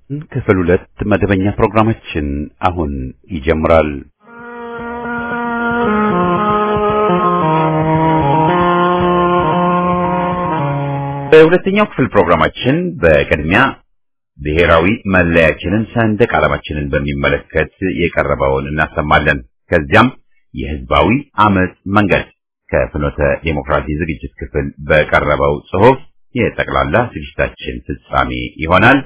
ክፍል ሁለት መደበኛ ፕሮግራማችን አሁን ይጀምራል። በሁለተኛው ክፍል ፕሮግራማችን በቅድሚያ ብሔራዊ መለያችንን ሰንደቅ ዓላማችንን በሚመለከት የቀረበውን እናሰማለን። ከዚያም የህዝባዊ አመጽ መንገድ ከፍኖተ ዴሞክራሲ ዝግጅት ክፍል በቀረበው ጽሑፍ የጠቅላላ ዝግጅታችን ፍጻሜ ይሆናል።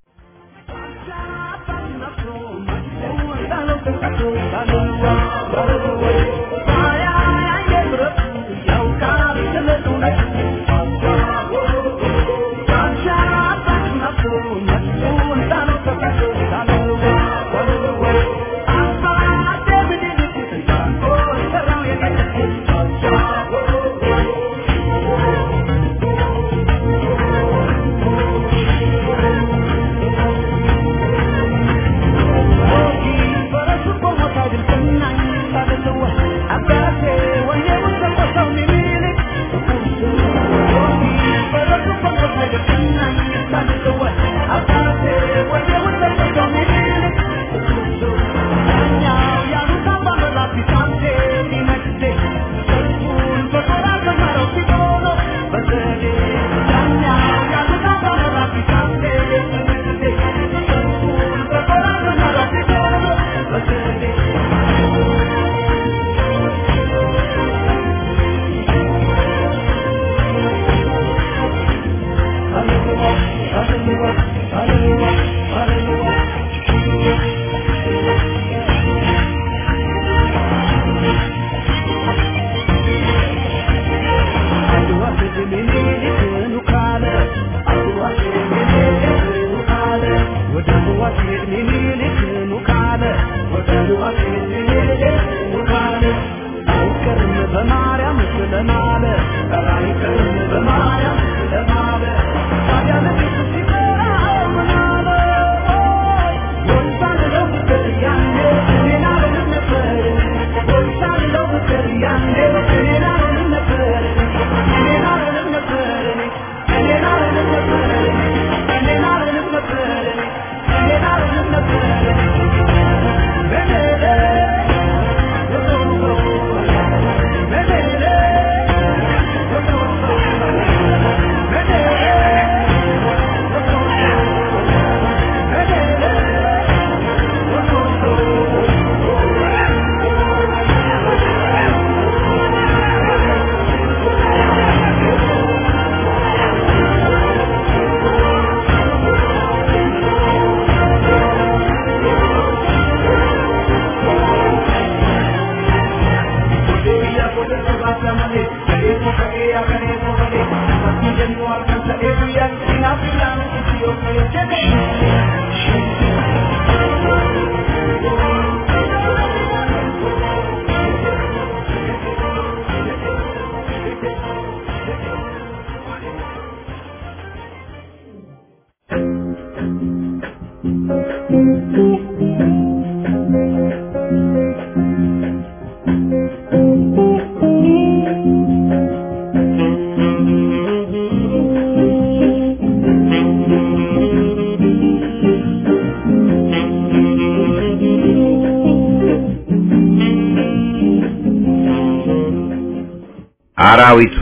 አራዊቱ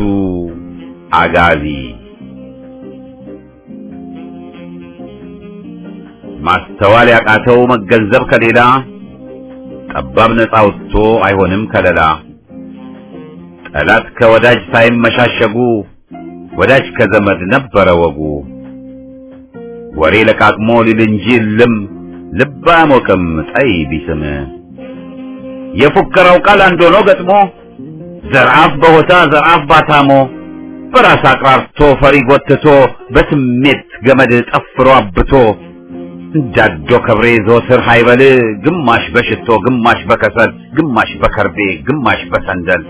አጋዚ ማስተዋል ያቃተው መገንዘብ ከሌላ ጠባብ ነፃ ወጥቶ አይሆንም ከለላ ጠላት ከወዳጅ ሳይመሻሸጉ ወዳጅ ከዘመድ ነበረ ወጉ ወሬ ለቃቅሞ ሊል እንጂ ልም ልብ አያሞቅም ጠይ ቢስም የፉከራው ቃል አንድ ሆኖ ገጥሞ ዘርአፍ በሆታ ዘርአፍ ባታሞ በራስ አቅራርቶ ፈሪ ጎትቶ በስሜት ገመድ ጠፍሮ አብቶ እንዳዶ ከብሬ ዘወትር ሃይበል ግማሽ በሽቶ ግማሽ በከሰል ግማሽ በከርቤ ግማሽ በሰንደል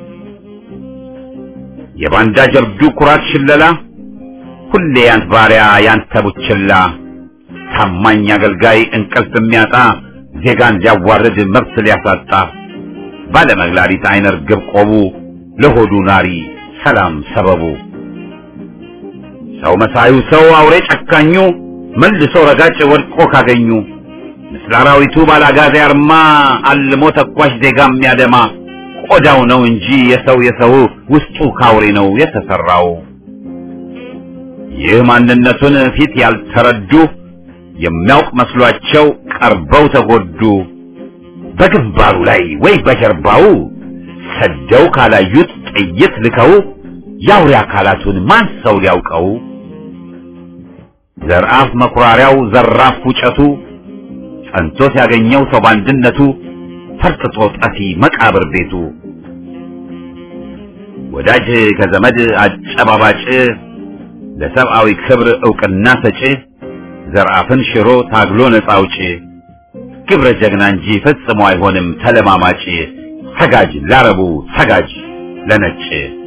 የባንዳ ጀብዱ ኩራት ሽለላ ሁሌ ያንት ባሪያ ያንተ ቡችላ ታማኝ አገልጋይ እንቅልፍ የሚያጣ ዜጋን ሊያዋርድ መብት ሊያሳጣ ባለመግላሪት አይነ ርግብ ቆቡ ለሆዱ ናሪ ሰላም ሰበቡ ሰው መሳዩ ሰው አውሬ ጨካኙ መልሶ ረጋጭ ወድቆ ካገኙ ምስለ አራዊቱ ባላጋዜ አርማ አልሞ ተኳሽ ዜጋ የሚያደማ ቆዳው ነው እንጂ የሰው የሰው ውስጡ ካውሬ ነው የተሰራው። ይህ ማንነቱን ፊት ያልተረዱ የሚያውቅ መስሏቸው ቀርበው ተጎዱ። በግንባሩ ላይ ወይ በጀርባው ሰደው ካላዩት ጥይት ልከው የአውሬ አካላቱን ማን ሰው ሊያውቀው? ዘርአፍ መኩራሪያው ዘራፍ ውጨቱ ጸንቶ ሲያገኘው ሰው ባንድነቱ ፈርጥጦ ጠፊ መቃብር ቤቱ ወዳጅ ከዘመድ አጨባባጭ ለሰብአዊ ክብር ዕውቅና ሰጪ ዘርአፍን ሽሮ ታግሎ ነፃ አውጪ ግብረ ጀግና እንጂ ፈጽሞ አይሆንም ተለማማጭ ሰጋጅ ላረቡ ሰጋጅ ለነጭ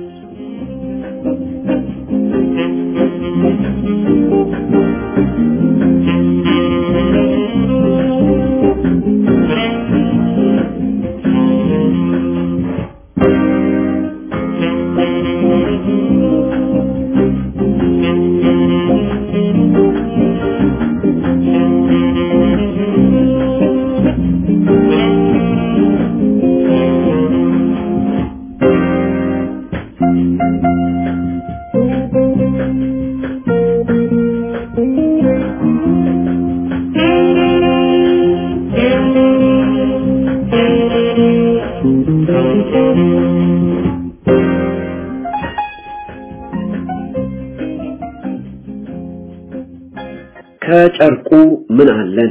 ከጨርቁ ምን አለን?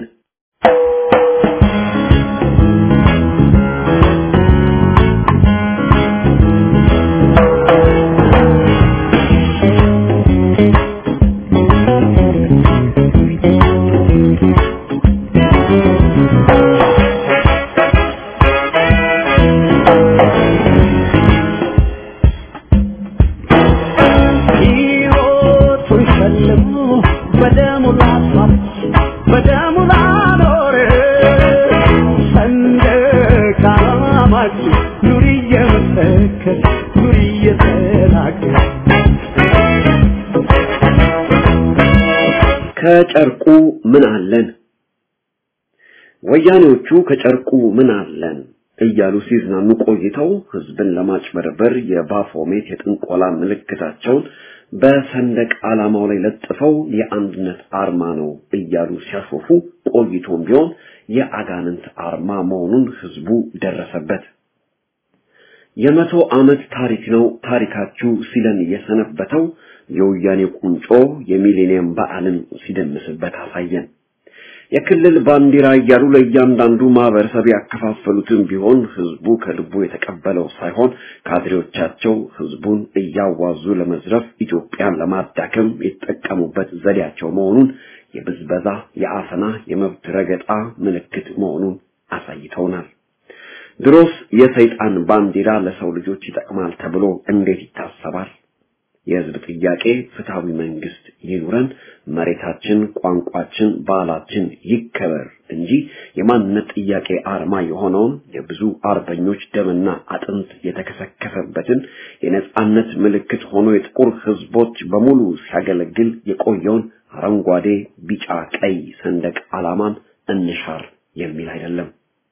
ሕይወቱን ሸልሞ በደሙ ላስዋብ በደሙ ላኖር ሰንደቅ ዓላማችን ኑሪ እየመሰከር ኑሪ እየተናገር ከጨርቁ ምን አለን? ወያኔዎቹ ከጨርቁ ምን አለን እያሉ ሲዝናኑ ቆይተው ህዝብን ለማጭበርበር የባፎሜት የጥንቆላ ምልክታቸውን በሰንደቅ ዓላማው ላይ ለጥፈው የአንድነት አርማ ነው እያሉ ሲያሾፉ ቆይቶም ቢሆን የአጋንንት አርማ መሆኑን ህዝቡ ደረሰበት። የመቶ ዓመት ታሪክ ነው ታሪካችሁ ሲለን የሰነበተው የወያኔ ቁንጮ የሚሌኒየም በዓልን ሲደምስበት አሳየን። የክልል ባንዲራ እያሉ ለእያንዳንዱ ማህበረሰብ ያከፋፈሉትን ቢሆን ህዝቡ ከልቡ የተቀበለው ሳይሆን ካድሬዎቻቸው ህዝቡን እያዋዙ ለመዝረፍ ኢትዮጵያን ለማዳከም የተጠቀሙበት ዘዴያቸው መሆኑን የብዝበዛ፣ የአፈና፣ የመብት ረገጣ ምልክት መሆኑን አሳይተውናል። ድሮስ የሰይጣን ባንዲራ ለሰው ልጆች ይጠቅማል ተብሎ እንዴት ይታሰባል? የህዝብ ጥያቄ ፍትሃዊ መንግስት ይኑረን፣ መሬታችን፣ ቋንቋችን፣ ባህላችን ይከበር እንጂ የማንነት ጥያቄ አርማ የሆነውን የብዙ አርበኞች ደምና አጥንት የተከሰከሰበትን የነጻነት ምልክት ሆኖ የጥቁር ህዝቦች በሙሉ ሲያገለግል የቆየውን አረንጓዴ፣ ቢጫ፣ ቀይ ሰንደቅ ዓላማን እንሻር የሚል አይደለም።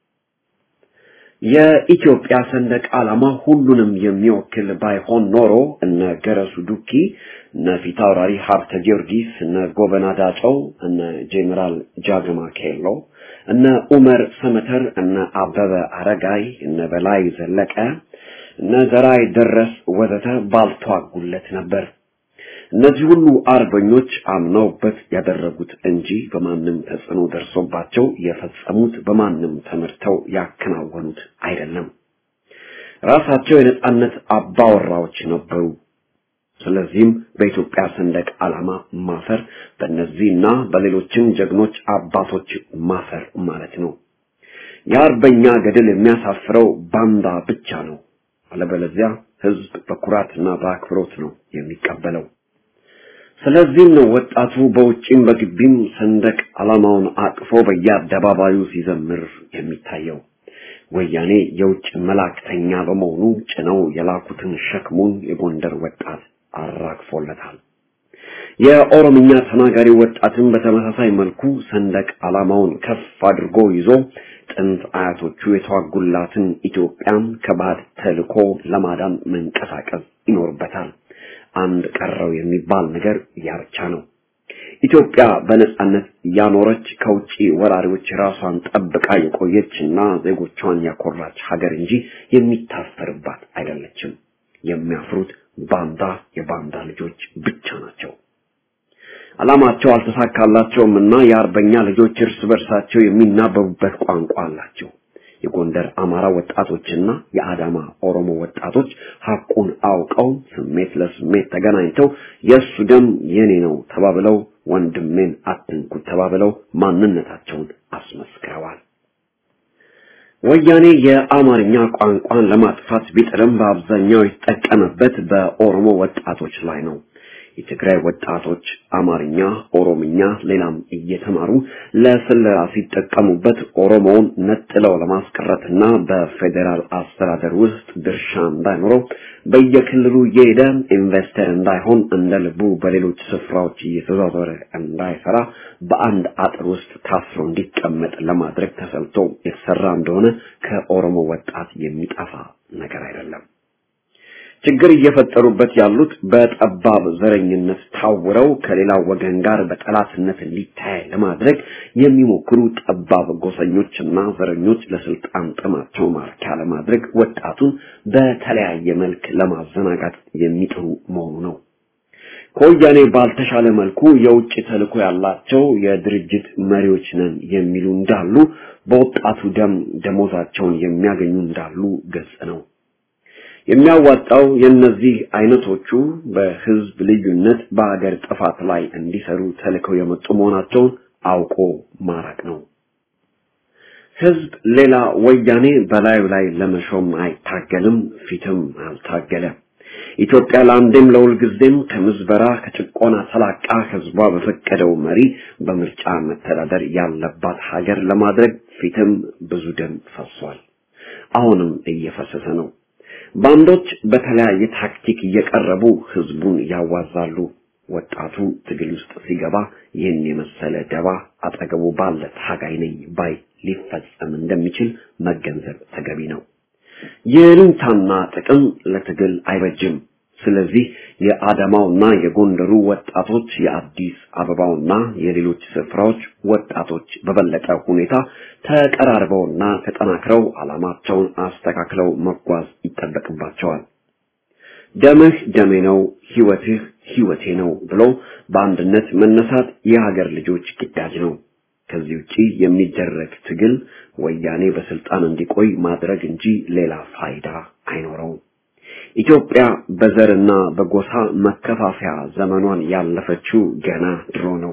የኢትዮጵያ ሰንደቅ ዓላማ ሁሉንም የሚወክል ባይሆን ኖሮ እነ ገረሱ ዱኪ፣ እነ ፊታውራሪ ሀብተ ጊዮርጊስ፣ እነ ጎበና ዳጨው፣ እነ ጄኔራል ጃግማ ኬሎ፣ እነ ኡመር ሰመተር፣ እነ አበበ አረጋይ፣ እነ በላይ ዘለቀ፣ እነ ዘራይ ደረስ ወዘተ ባልተዋጉለት ነበር። እነዚህ ሁሉ አርበኞች አምነውበት ያደረጉት እንጂ በማንም ተጽዕኖ ደርሶባቸው የፈጸሙት በማንም ተመርተው ያከናወኑት አይደለም። ራሳቸው የነጻነት አባወራዎች ነበሩ። ስለዚህም በኢትዮጵያ ሰንደቅ ዓላማ ማፈር በእነዚህና በሌሎችም ጀግኖች አባቶች ማፈር ማለት ነው። የአርበኛ ገድል የሚያሳፍረው ባንዳ ብቻ ነው። አለበለዚያ ህዝብ በኩራትና በአክብሮት ነው የሚቀበለው። ስለዚህም ነው ወጣቱ በውጭም በግቢም ሰንደቅ ዓላማውን አቅፎ በየአደባባዩ ሲዘምር የሚታየው። ወያኔ የውጭ መላእክተኛ በመሆኑ ጭነው የላኩትን ሸክሙን የጎንደር ወጣት አራግፎለታል። የኦሮምኛ ተናጋሪ ወጣትን በተመሳሳይ መልኩ ሰንደቅ ዓላማውን ከፍ አድርጎ ይዞ ጥንት አያቶቹ የተዋጉላትን ኢትዮጵያን ከባድ ተልኮ ለማዳን መንቀሳቀስ ይኖርበታል። አንድ ቀረው የሚባል ነገር ያ ብቻ ነው። ኢትዮጵያ በነጻነት ያኖረች ከውጪ ወራሪዎች ራሷን ጠብቃ የቆየችና ዜጎቿን ያኮራች ሀገር እንጂ የሚታሰርባት አይደለችም። የሚያፍሩት ባንዳ የባንዳ ልጆች ብቻ ናቸው። ዓላማቸው አልተሳካላቸውም እና የአርበኛ ልጆች እርስ በርሳቸው የሚናበቡበት ቋንቋ አላቸው። የጎንደር አማራ ወጣቶችና የአዳማ ኦሮሞ ወጣቶች ሐቁን አውቀው ስሜት ለስሜት ተገናኝተው የእሱ ደም የኔ ነው ተባብለው ወንድሜን አትንኩት ተባብለው ማንነታቸውን አስመስክረዋል። ወያኔ የአማርኛ ቋንቋን ለማጥፋት ቢጥርም በአብዛኛው የተጠቀመበት በኦሮሞ ወጣቶች ላይ ነው። የትግራይ ወጣቶች አማርኛ፣ ኦሮምኛ፣ ሌላም እየተማሩ ለስለላ ሲጠቀሙበት ኦሮሞውን ነጥለው ለማስቀረትና በፌዴራል አስተዳደር ውስጥ ድርሻ እንዳይኖረው በየክልሉ እየሄደ ኢንቨስተር እንዳይሆን እንደ ልቡ በሌሎች ስፍራዎች እየተዟዟረ እንዳይሰራ በአንድ አጥር ውስጥ ታስሮ እንዲቀመጥ ለማድረግ ተሰልቶ የተሰራ እንደሆነ ከኦሮሞ ወጣት የሚጠፋ ነገር አይደለም። ችግር እየፈጠሩበት ያሉት በጠባብ ዘረኝነት ታውረው ከሌላው ወገን ጋር በጠላትነት እንዲታይ ለማድረግ የሚሞክሩ ጠባብ ጎሰኞችና ዘረኞች ለስልጣን ጥማቸው ማርኪያ ለማድረግ ወጣቱን በተለያየ መልክ ለማዘናጋት የሚጥሩ መሆኑ ነው። ከወያኔ ባልተሻለ መልኩ የውጭ ተልዕኮ ያላቸው የድርጅት መሪዎች ነን የሚሉ እንዳሉ፣ በወጣቱ ደም ደሞዛቸውን የሚያገኙ እንዳሉ ግልጽ ነው። የሚያዋጣው የእነዚህ አይነቶቹ በህዝብ ልዩነት በሀገር ጥፋት ላይ እንዲሰሩ ተልከው የመጡ መሆናቸውን አውቆ ማራቅ ነው። ህዝብ ሌላ ወያኔ በላዩ ላይ ለመሾም አይታገልም፣ ፊትም አልታገለ። ኢትዮጵያ ለአንዴም ለሁልጊዜም ከምዝበራ ከጭቆና ተላቃ ህዝቧ በፈቀደው መሪ በምርጫ መተዳደር ያለባት ሀገር ለማድረግ ፊትም ብዙ ደም ፈሷል። አሁንም እየፈሰሰ ነው። ባንዶች በተለያየ ታክቲክ እየቀረቡ ህዝቡን ያዋዛሉ። ወጣቱ ትግል ውስጥ ሲገባ ይህን የመሰለ ደባ አጠገቡ ባለ ታጋይ ነኝ ባይ ሊፈጸም እንደሚችል መገንዘብ ተገቢ ነው። የልንታና ጥቅም ለትግል አይበጅም። ስለዚህ የአዳማውና የጎንደሩ ወጣቶች የአዲስ አበባውና የሌሎች ስፍራዎች ወጣቶች በበለጠ ሁኔታ ተቀራርበውና ተጠናክረው ዓላማቸውን አስተካክለው መጓዝ ይጠበቅባቸዋል። ደምህ ደሜ ነው፣ ህይወትህ ህይወቴ ነው ብሎ በአንድነት መነሳት የሀገር ልጆች ግዳጅ ነው። ከዚህ ውጪ የሚደረግ ትግል ወያኔ በስልጣን እንዲቆይ ማድረግ እንጂ ሌላ ፋይዳ አይኖረውም። ኢትዮጵያ በዘርና በጎሳ መከፋፈያ ዘመኗን ያለፈችው ገና ድሮ ነው።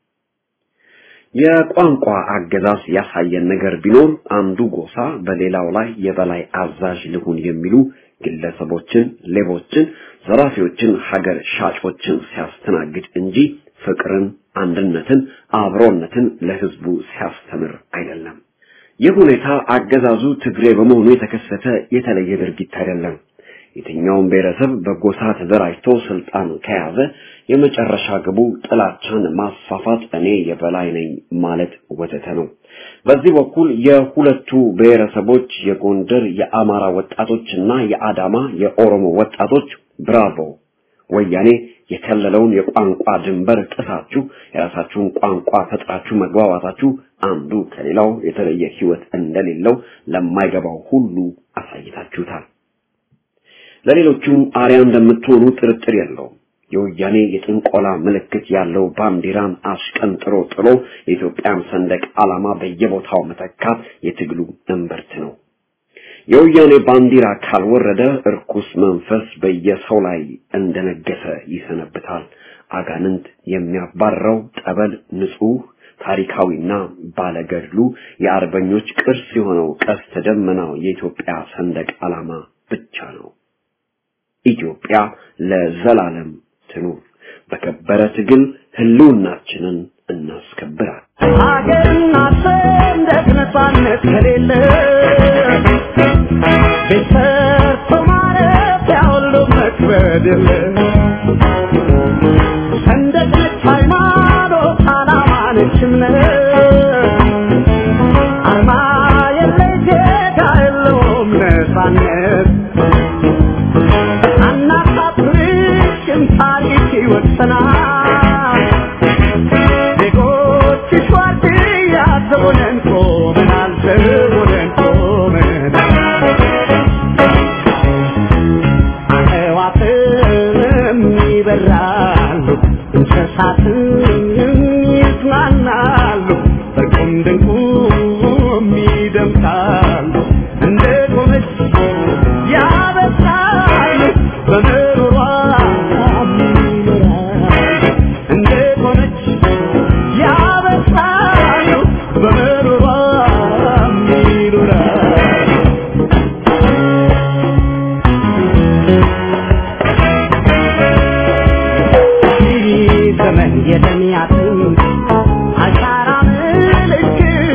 የቋንቋ አገዛዝ ያሳየን ነገር ቢኖር አንዱ ጎሳ በሌላው ላይ የበላይ አዛዥ ልሁን የሚሉ ግለሰቦችን፣ ሌቦችን፣ ዘራፊዎችን፣ ሀገር ሻጮችን ሲያስተናግድ እንጂ ፍቅርን፣ አንድነትን፣ አብሮነትን ለህዝቡ ሲያስተምር አይደለም። ይህ ሁኔታ አገዛዙ ትግሬ በመሆኑ የተከሰተ የተለየ ድርጊት አይደለም። የትኛውም ብሔረሰብ በጎሳ ተደራጅቶ ስልጣን ከያዘ የመጨረሻ ግቡ ጥላቻን ማስፋፋት፣ እኔ የበላይ ነኝ ማለት ወዘተ ነው። በዚህ በኩል የሁለቱ ብሔረሰቦች የጎንደር የአማራ ወጣቶችና የአዳማ የኦሮሞ ወጣቶች ብራቮ ወያኔ የከለለውን የቋንቋ ድንበር ጥሳችሁ የራሳችሁን ቋንቋ ፈጥራችሁ መግባባታችሁ አንዱ ከሌላው የተለየ ህይወት እንደሌለው ለማይገባው ሁሉ አሳይታችሁታል። ለሌሎቹም አርያ እንደምትሆኑ ጥርጥር የለውም። የወያኔ የጥንቆላ ምልክት ያለው ባንዲራን አሽቀንጥሮ ጥሎ የኢትዮጵያን ሰንደቅ ዓላማ በየቦታው መተካት የትግሉ እምብርት ነው። የወያኔ ባንዲራ ካልወረደ እርኩስ መንፈስ በየሰው ላይ እንደነገሰ ይሰነብታል። አጋንንት የሚያባረው ጠበል ንጹህ ታሪካዊና ባለገድሉ የአርበኞች ቅርስ የሆነው ቀስተ ደመናው የኢትዮጵያ ሰንደቅ ዓላማ ብቻ ነው። ኢትዮጵያ ለዘላለም ትኑር። በከበረ ትግል ህልውናችንን እናስከብራል። ሀገርና ሰንደቅ ነፃነት ከሌለ ቤት ሰርቶ ማረፊያ ሁሉ መክበድ የለ ሰንደቅ አርማ የለይ ጌታ የለውም ነፃነት አናሳፍርሽም ታሪክ ይወሰናል ዜጎችሽ ዋርድያ ዘቦነን ቆመናል ዘቦነን ቆመናል አዕዋፍም ይበራሉ እንስሳትም ይዝናናሉ በቁም ድንቁም ይደምቃሉ እንደ ቆመች ያበሳሉ በምሮሯ ይኖራሉ እንደ ቆመች ያበሳሉ በምሮሯ ይኖራሉ ዘመን የተሚያትን አሻራ ምልክት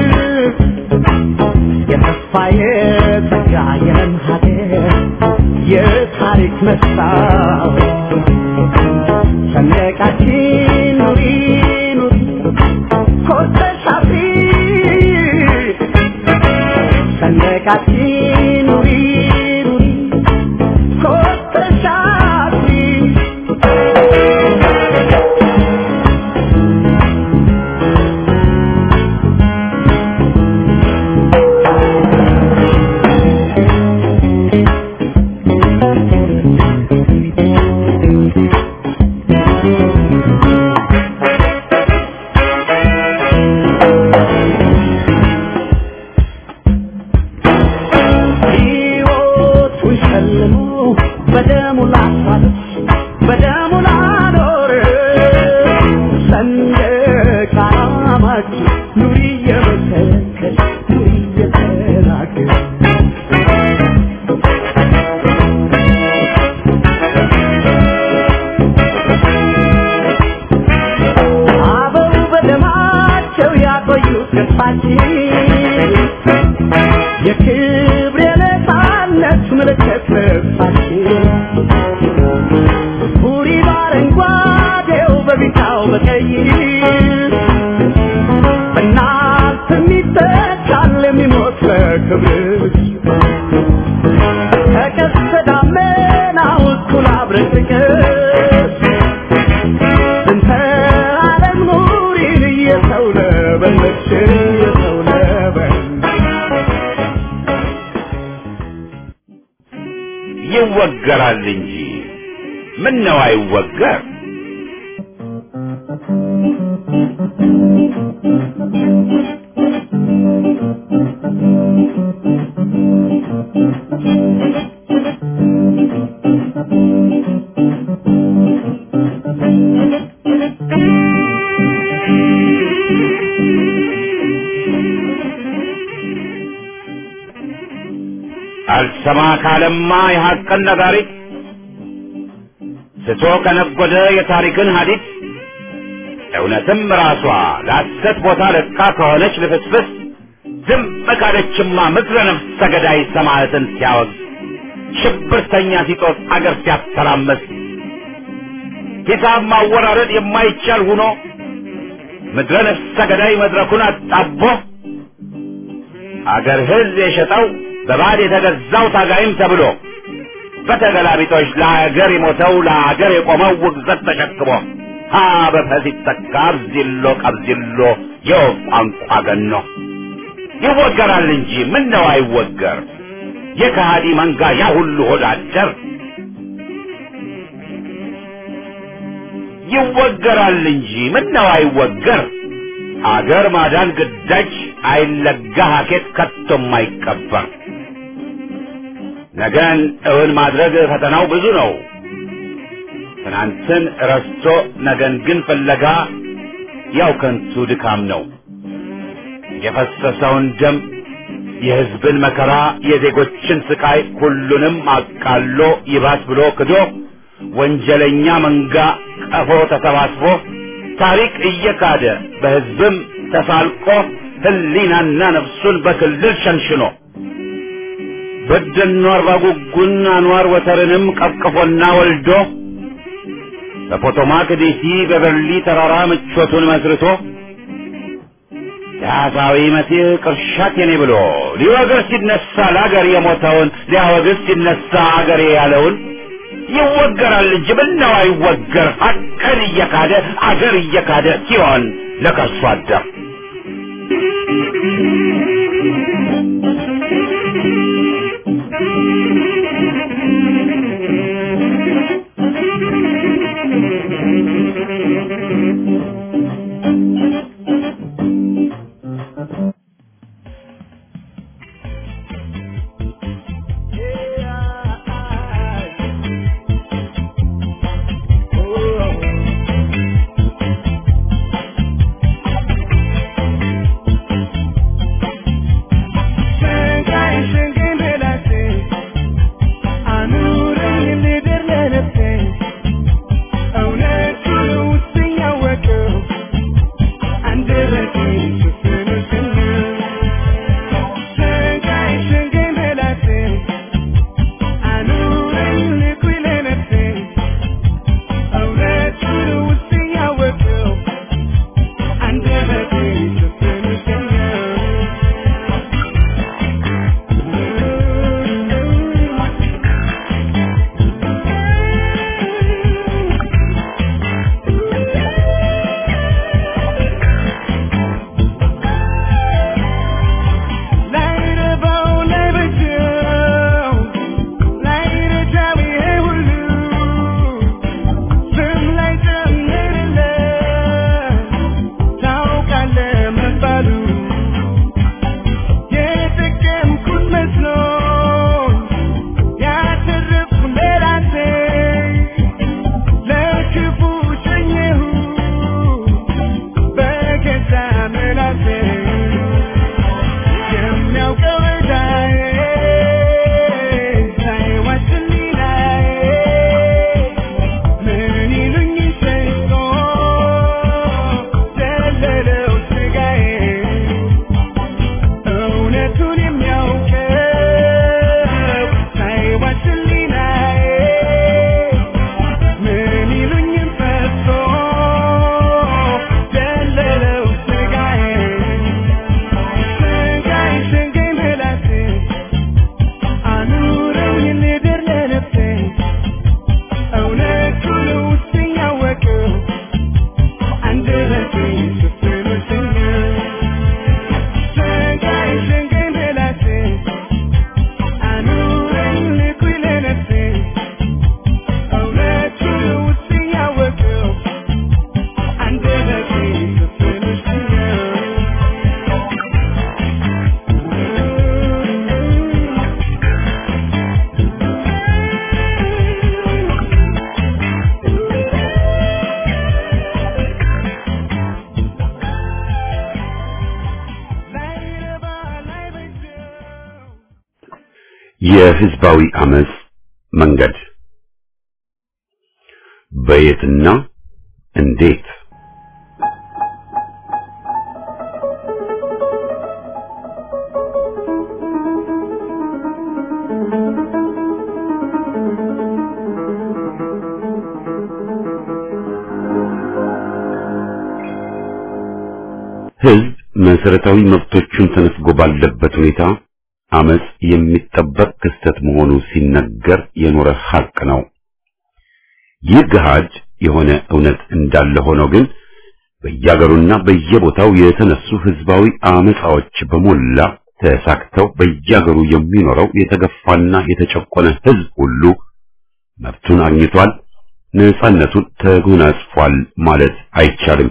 የተስፋ የተጋ የለም ሀገር የታሪክ መስታወት ሰንደቃችን ኑሪ ኑሪ ኮርተሽ አብሪ ሰንደቃችን ኑሪ ኑሪ ኮርተሽ አብሪ ሕይወቱን ሸልሞ በደሙ ላሳለች በደሙ ላኖር ሰንደቅ ዓላማችን ኑሪ እየመሰከር ኑሪ እየተናገር አበው በደማቸው ያቆዩት ገጽታችን የክብር የነፃነት ምልክት ልብሳችን ቡሪ በአረንጓዴው በቢጫው በቀይ በእናት የሚተካል የሚሞት በክብር ከቀስተ ደመናው እኩል አብረቅርቅስ እንተ ዓለም ኑሪን እየሰው ለበለች እየሰው ለበለች ይወገራል እንጂ ምን ነው አይወገር? አልሰማ ካለማ የሐቅን ነጋሪት ስቶ ከነጎደ የታሪክን ሀዲት እውነትም ራሷ ለሐሰት ቦታ ለቃ ከሆነች ልፍስፍስ ዝም ካለችማ ምድረ ነፍስ ሰገዳይ ሰማዕትን ሲያወግዝ ሽብርተኛ ሲጦስ አገር ሲያተራመስ ሂሳብ ማወራረድ የማይቻል ሆኖ ምድረ ነፍስ ሰገዳይ መድረኩን አጣቦ አገር ሕዝብ የሸጠው በባዕድ የተገዛው ታጋይም ተብሎ በተገላቢጦች ለአገር የሞተው ለአገር የቆመው ውግዘት ተሸክሞ ሀ በፈስ ይተካ አብዚሎ ቀብዚሎ የወፍ ቋንቋ ገኖ ይወገራል እንጂ ምን ነው አይወገር የከሃዲ መንጋ ያ ሁሉ ሆዳደር ይወገራል እንጂ ምን ነው አይወገር አገር ማዳን ግዳጅ አይለጋ ሀኬት ከቶም አይቀበር ነገን እውን ማድረግ ፈተናው ብዙ ነው ትናንትን ረስቶ ነገን ግን ፍለጋ ያው ከንቱ ድካም ነው የፈሰሰውን ደም የሕዝብን መከራ የዜጎችን ስቃይ ሁሉንም አቃሎ ይባስ ብሎ ክዶ ወንጀለኛ መንጋ ቀፎ ተሰባስቦ ታሪክ እየካደ በሕዝብም ተሳልቆ ሕሊናና ነፍሱን በክልል ሸንሽኖ በደኖ አርባ ጉጉን አንዋር ወተርንም ቀፍቅፎና ወልዶ በፖቶማክ ዲሲ በበርሊ ተራራ ምቾቱን መስርቶ ዳሳዊ መሲህ ቅርሻት የኔ ብሎ ሊወግር ሲነሳ ለአገር የሞተውን ሊያወግዝ ሲነሳ አገሬ ያለውን ይወገራል እንጂ ምነው አይወገር ሀቅን እየካደ አገር እየካደ ሲሆን ለከርሶ አደር የህዝባዊ አመጽ መንገድ በየትና እንዴት ህዝብ መሰረታዊ መብቶቹን ተነፍጎ ባለበት ሁኔታ አመጽ የሚጠበቅ ክስተት መሆኑ ሲነገር የኖረ ሐቅ ነው። ይህ ገሃድ የሆነ እውነት እንዳለ ሆኖ ግን በየአገሩና በየቦታው የተነሱ ህዝባዊ አመጻዎች በሞላ ተሳክተው በየአገሩ የሚኖረው የተገፋና የተጨቆነ ህዝብ ሁሉ መብቱን አግኝቷል፣ ነጻነቱን ተጎናጽፏል ማለት አይቻልም።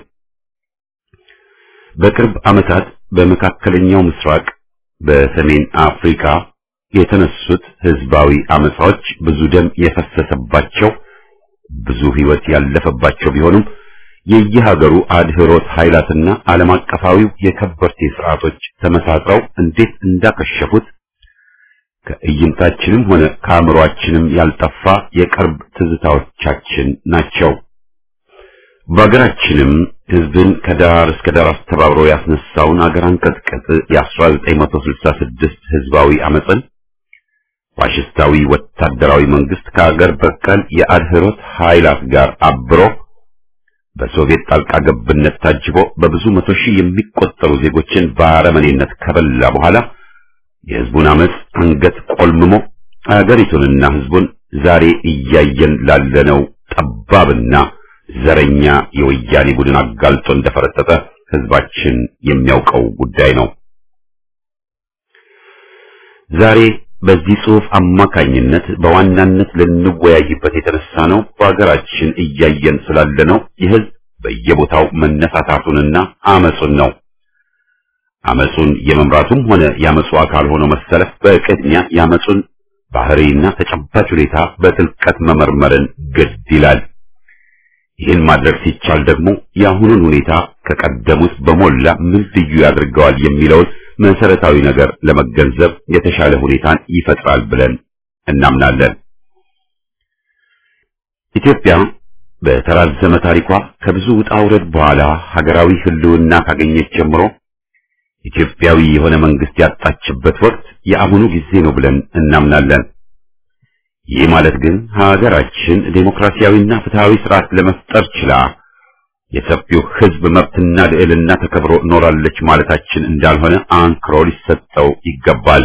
በቅርብ ዓመታት በመካከለኛው ምስራቅ በሰሜን አፍሪካ የተነሱት ህዝባዊ አመጻዎች ብዙ ደም የፈሰሰባቸው ብዙ ህይወት ያለፈባቸው ቢሆኑም የየሀገሩ አድህሮት ኃይላትና ዓለም አቀፋዊው የከበርቴ ስርዓቶች ተመሳጥረው እንዴት እንዳከሸፉት ከእይንታችንም ሆነ ከአእምሮአችንም ያልጠፋ የቅርብ ትዝታዎቻችን ናቸው። በሀገራችንም ህዝብን ከዳር እስከ ዳር አስተባብሮ ያስነሳውን አገር አንቀጥቅጥ የ1966 ህዝባዊ አመፅን ፋሽስታዊ ወታደራዊ መንግስት ከአገር በቀል የአድህሮት ኃይላት ጋር አብሮ በሶቪየት ጣልቃ ገብነት ታጅቦ በብዙ መቶ ሺህ የሚቆጠሩ ዜጎችን በአረመኔነት ከበላ በኋላ የህዝቡን አመፅ አንገት ቆልምሞ አገሪቱንና ህዝቡን ዛሬ እያየን ላለነው ጠባብና ዘረኛ የወያኔ ቡድን አጋልጦ እንደፈረጠጠ ህዝባችን የሚያውቀው ጉዳይ ነው። ዛሬ በዚህ ጽሑፍ አማካኝነት በዋናነት ልንወያይበት የተነሳ ነው በሀገራችን እያየን ስላለነው የህዝብ በየቦታው መነሳታቱንና አመጹን ነው። አመጹን የመምራቱም ሆነ የአመጹ አካል ሆኖ መሰለፍ በቅድሚያ የአመጹን ባህሪና ተጨባጭ ሁኔታ በጥልቀት መመርመርን ግድ ይላል። ይህን ማድረግ ሲቻል ደግሞ የአሁኑን ሁኔታ ከቀደሙት በሞላ ምን ልዩ ያደርገዋል የሚለውን መሰረታዊ ነገር ለመገንዘብ የተሻለ ሁኔታን ይፈጥራል ብለን እናምናለን። ኢትዮጵያ በተራዘመ ታሪኳ ከብዙ ውጣ ውረድ በኋላ ሀገራዊ ህልውና ካገኘች ጀምሮ ኢትዮጵያዊ የሆነ መንግስት ያጣችበት ወቅት የአሁኑ ጊዜ ነው ብለን እናምናለን። ይህ ማለት ግን ሀገራችን ዴሞክራሲያዊና ፍትሃዊ ስርዓት ለመፍጠር ችላ የሰፊው ህዝብ መብትና ልዕልና ተከብሮ ኖራለች ማለታችን እንዳልሆነ አንክሮ ሊሰጠው ይገባል።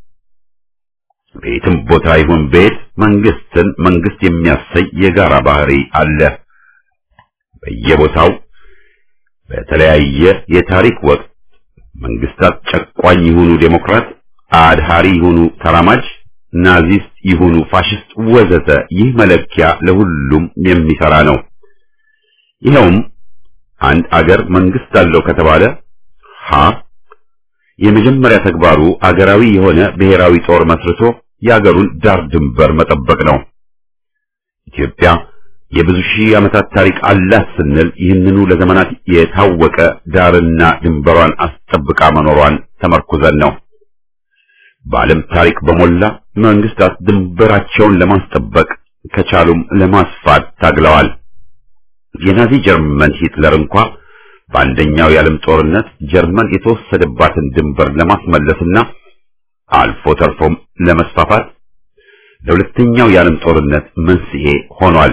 ቤትም ቦታ ይሁን ቤት መንግስትን መንግስት የሚያሰይ የጋራ ባህሪ አለ። በየቦታው በተለያየ የታሪክ ወቅት መንግስታት ጨቋኝ ይሁኑ ዴሞክራት፣ አድሃሪ ይሁኑ ተራማጅ፣ ናዚስት ይሁኑ ፋሽስት ወዘተ ይህ መለኪያ ለሁሉም የሚሰራ ነው። ይኸውም አንድ አገር መንግስት አለው ከተባለ ሀ የመጀመሪያ ተግባሩ አገራዊ የሆነ ብሔራዊ ጦር መስርቶ የአገሩን ዳር ድንበር መጠበቅ ነው። ኢትዮጵያ የብዙ ሺህ ዓመታት ታሪክ አላት ስንል ይህንኑ ለዘመናት የታወቀ ዳርና ድንበሯን አስጠብቃ መኖሯን ተመርኩዘን ነው። በዓለም ታሪክ በሞላ መንግስታት ድንበራቸውን ለማስጠበቅ ከቻሉም ለማስፋት ታግለዋል። የናዚ ጀርመን ሂትለር እንኳ በአንደኛው የዓለም ጦርነት ጀርመን የተወሰደባትን ድንበር ለማስመለስና አልፎ ተርፎም ለመስፋፋት ለሁለተኛው የዓለም ጦርነት መንስኤ ሆኗል።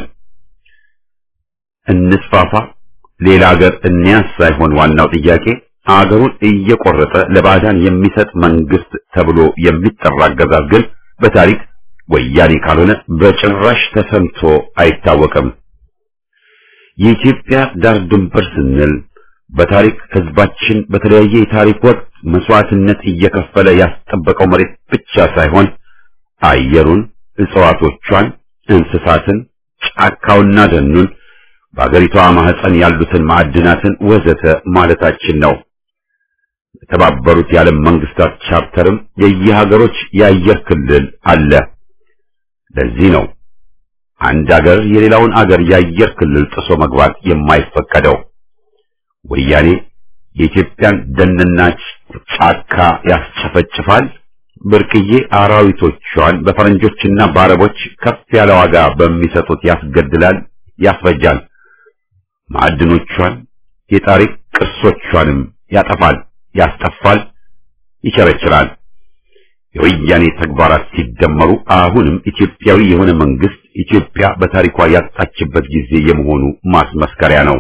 እንስፋፋ፣ ሌላ ሀገር እንያዝ ሳይሆን ዋናው ጥያቄ አገሩን እየቆረጠ ለባዕዳን የሚሰጥ መንግስት ተብሎ የሚጠራ አገዛዝ ግን በታሪክ ወያኔ ካልሆነ በጭራሽ ተሰምቶ አይታወቅም። የኢትዮጵያ ዳር ድንበር ስንል በታሪክ ህዝባችን በተለያየ የታሪክ ወቅት መስዋዕትነት እየከፈለ ያስጠበቀው መሬት ብቻ ሳይሆን አየሩን፣ እጽዋቶቿን፣ እንስሳትን፣ ጫካውና ደኑን፣ በአገሪቷ ማህፀን ያሉትን ማዕድናትን ወዘተ ማለታችን ነው። የተባበሩት የዓለም መንግስታት ቻርተርም የየሀገሮች የአየር ክልል አለ። ለዚህ ነው አንድ አገር የሌላውን አገር የአየር ክልል ጥሶ መግባት የማይፈቀደው። ወያኔ የኢትዮጵያን ደንና ጫካ ያስጨፈጭፋል፣ ብርቅዬ አራዊቶቿን በፈረንጆችና በአረቦች ከፍ ያለ ዋጋ በሚሰጡት ያስገድላል፣ ያስፈጃል። ማዕድኖቿን የታሪክ ቅርሶቿንም ያጠፋል፣ ያስጠፋል፣ ይቸረችራል። የወያኔ ተግባራት ሲደመሩ አሁንም ኢትዮጵያዊ የሆነ መንግስት ኢትዮጵያ በታሪኳ ያጣችበት ጊዜ የመሆኑ ማስመስከሪያ ነው።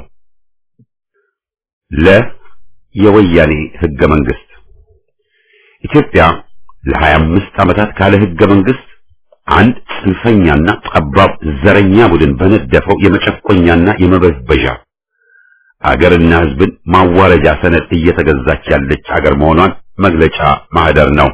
ለ የወያኔ ህገ መንግስት ኢትዮጵያ ለሀያ አምስት ዓመታት ካለ ህገ መንግስት አንድ ጽንፈኛና ጠባብ ዘረኛ ቡድን በነደፈው የመጨቆኛና የመበዝበዣ አገርና ህዝብን ማዋረጃ ሰነድ እየተገዛች ያለች አገር መሆኗን መግለጫ ማህደር ነው።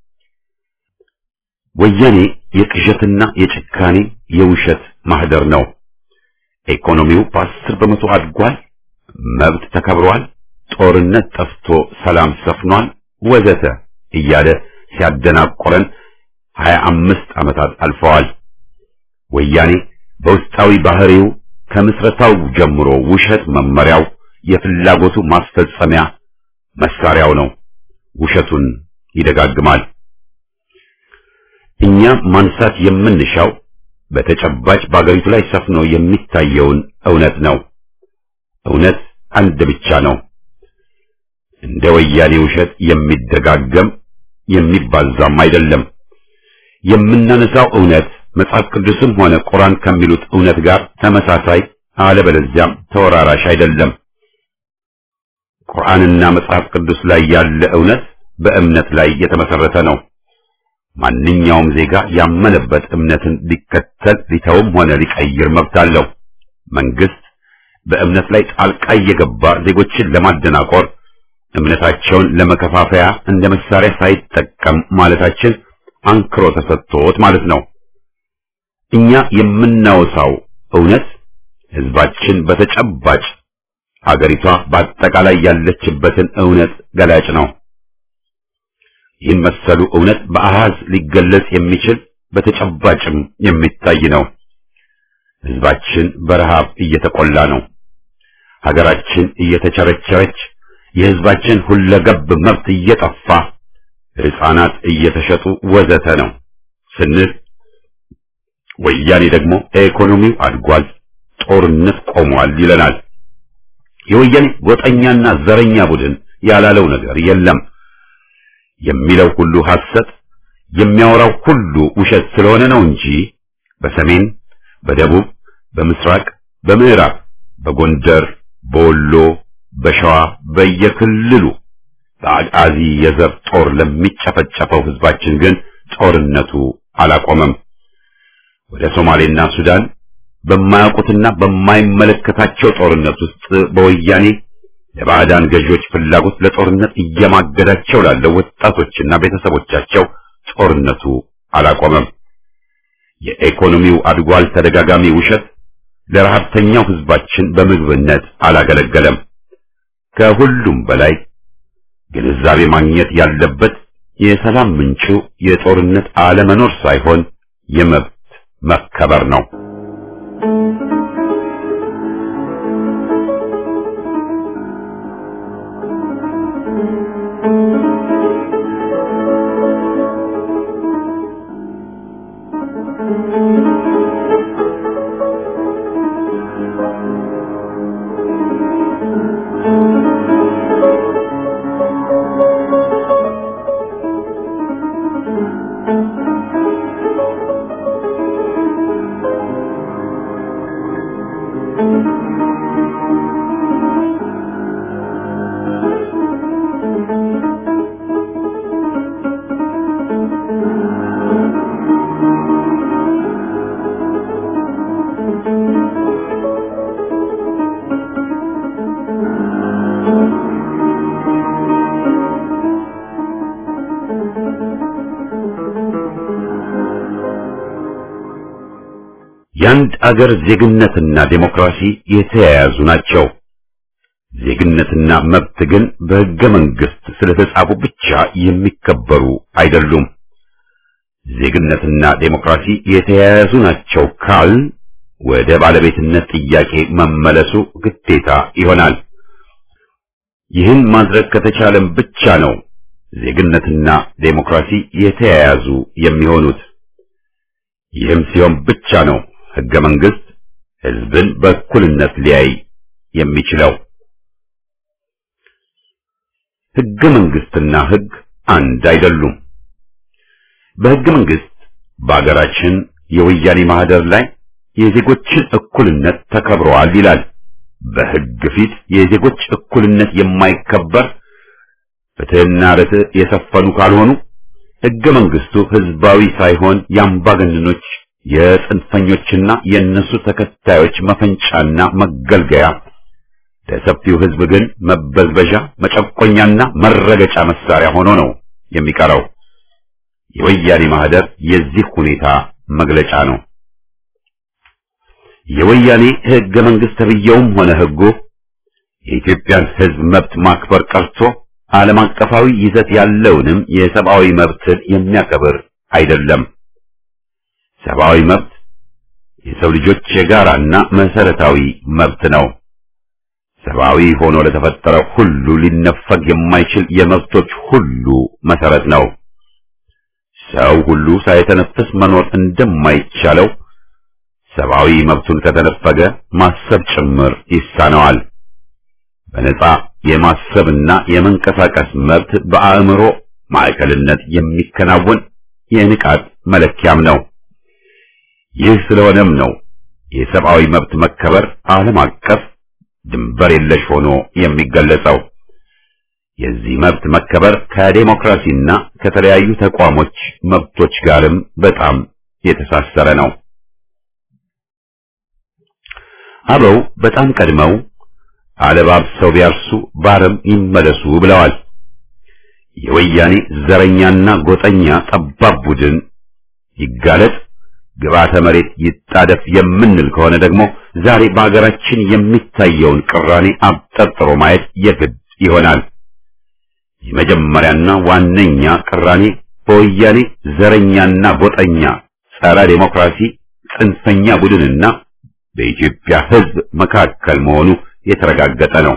ወያኔ የቅዠትና የጭካኔ የውሸት ማህደር ነው። ኢኮኖሚው በአስር በመቶ አድጓል፣ መብት ተከብሯል፣ ጦርነት ጠፍቶ ሰላም ሰፍኗል፣ ወዘተ እያለ ሲያደናቆረን ሀያ አምስት ዓመታት አልፈዋል። ወያኔ በውስጣዊ ባህሪው ከምስረታው ጀምሮ ውሸት መመሪያው፣ የፍላጎቱ ማስፈጸሚያ መሳሪያው ነው። ውሸቱን ይደጋግማል። እኛ ማንሳት የምንሻው በተጨባጭ በአገሪቱ ላይ ሰፍኖ የሚታየውን እውነት ነው። እውነት አንድ ብቻ ነው። እንደ ወያኔ ውሸት የሚደጋገም የሚባዛም አይደለም። የምናነሳው እውነት መጽሐፍ ቅዱስም ሆነ ቁርአን ከሚሉት እውነት ጋር ተመሳሳይ አለበለዚያም ተወራራሽ አይደለም። ቁርአንና መጽሐፍ ቅዱስ ላይ ያለ እውነት በእምነት ላይ የተመሰረተ ነው። ማንኛውም ዜጋ ያመነበት እምነትን ሊከተል ሊተውም ሆነ ሊቀይር መብት አለው። መንግስት በእምነት ላይ ጣልቃ እየገባ ዜጎችን ለማደናቆር እምነታቸውን ለመከፋፈያ እንደ መሳሪያ ሳይጠቀም ማለታችን አንክሮ ተሰጥቶት ማለት ነው። እኛ የምናወሳው እውነት ህዝባችን በተጨባጭ ሀገሪቷ በአጠቃላይ ያለችበትን እውነት ገላጭ ነው። ይህን መሰሉ እውነት በአሃዝ ሊገለጽ የሚችል በተጨባጭም የሚታይ ነው። ህዝባችን በረሃብ እየተቆላ ነው። ሀገራችን እየተቸረቸረች፣ የህዝባችን ሁለገብ መብት እየጠፋ፣ ህፃናት እየተሸጡ ወዘተ ነው ስንል ወያኔ ደግሞ ኢኮኖሚው አድጓል፣ ጦርነት ቆሟል ይለናል። የወያኔ ጎጠኛና ዘረኛ ቡድን ያላለው ነገር የለም። የሚለው ሁሉ ሐሰት፣ የሚያወራው ሁሉ ውሸት ስለሆነ ነው እንጂ በሰሜን፣ በደቡብ፣ በምስራቅ፣ በምዕራብ፣ በጎንደር፣ በወሎ፣ በሸዋ በየክልሉ በአጋዚ የዘር ጦር ለሚጨፈጨፈው ህዝባችን ግን ጦርነቱ አላቆመም። ወደ ሶማሌና ሱዳን በማያውቁትና በማይመለከታቸው ጦርነት ውስጥ በወያኔ የባዕዳን ገዢዎች ፍላጎት ለጦርነት እየማገዳቸው ላለው ወጣቶችና ቤተሰቦቻቸው ጦርነቱ አላቆመም። የኢኮኖሚው አድጓል ተደጋጋሚ ውሸት ለረሃብተኛው ህዝባችን በምግብነት አላገለገለም። ከሁሉም በላይ ግንዛቤ ማግኘት ያለበት የሰላም ምንጩ የጦርነት አለመኖር ሳይሆን የመብት መከበር ነው። የአንድ አገር ዜግነትና ዴሞክራሲ የተያያዙ ናቸው። ዜግነትና መብት ግን በሕገ መንግሥት ስለተጻፉ ብቻ የሚከበሩ አይደሉም። ዜግነትና ዴሞክራሲ የተያያዙ ናቸው ካል ወደ ባለቤትነት ጥያቄ መመለሱ ግዴታ ይሆናል። ይህን ማድረግ ከተቻለም ብቻ ነው ዜግነትና ዴሞክራሲ የተያያዙ የሚሆኑት። ይህም ሲሆን ብቻ ነው ሕገ መንግሥት ሕዝብን በእኩልነት ሊያይ የሚችለው። ሕገ መንግሥትና ሕግ አንድ አይደሉም። በሕገ መንግሥት በአገራችን የወያኔ ማህደር ላይ የዜጎችን እኩልነት ተከብረዋል ይላል። በሕግ ፊት የዜጎች እኩልነት የማይከበር ፍትሕና ርትዕ የሰፈኑ ካልሆኑ ሕገ መንግሥቱ ሕዝባዊ ሳይሆን የአምባገነኖች የጽንፈኞችና የእነሱ ተከታዮች መፈንጫና መገልገያ ለሰፊው ሕዝብ ግን መበዝበዣ፣ መጨቆኛና መረገጫ መሳሪያ ሆኖ ነው የሚቀረው። የወያኔ ማህደር የዚህ ሁኔታ መግለጫ ነው። የወያኔ ሕገ መንግሥት ተብዬውም ሆነ ሕጉ የኢትዮጵያን ሕዝብ መብት ማክበር ቀርቶ ዓለም አቀፋዊ ይዘት ያለውንም የሰብአዊ መብትን የሚያከብር አይደለም። ሰብአዊ መብት የሰው ልጆች የጋራና መሰረታዊ መብት ነው። ሰብአዊ ሆኖ ለተፈጠረው ሁሉ ሊነፈግ የማይችል የመብቶች ሁሉ መሰረት ነው። ሰው ሁሉ ሳይተነፍስ መኖር እንደማይቻለው ሰብአዊ መብቱን ከተነፈገ ማሰብ ጭምር ይሳነዋል። በነጻ የማሰብና የመንቀሳቀስ መብት በአእምሮ ማዕከልነት የሚከናወን የንቃት መለኪያም ነው። ይህ ስለሆነም ነው የሰብአዊ መብት መከበር ዓለም አቀፍ ድንበር የለሽ ሆኖ የሚገለጸው። የዚህ መብት መከበር ከዴሞክራሲና ከተለያዩ ተቋሞች መብቶች ጋርም በጣም የተሳሰረ ነው። አበው በጣም ቀድመው አለባብሰው ቢያርሱ ባረም ይመለሱ ብለዋል። የወያኔ ዘረኛና ጎጠኛ ጠባብ ቡድን ይጋለጥ፣ ግብዓተ መሬት ይጣደፍ የምንል ከሆነ ደግሞ ዛሬ በሀገራችን የሚታየውን ቅራኔ አብጠርጥሮ ማየት የግድ ይሆናል። የመጀመሪያና ዋነኛ ቅራኔ በወያኔ ዘረኛና ጎጠኛ ጸረ ዴሞክራሲ ጽንፈኛ ቡድንና በኢትዮጵያ ሕዝብ መካከል መሆኑ የተረጋገጠ ነው።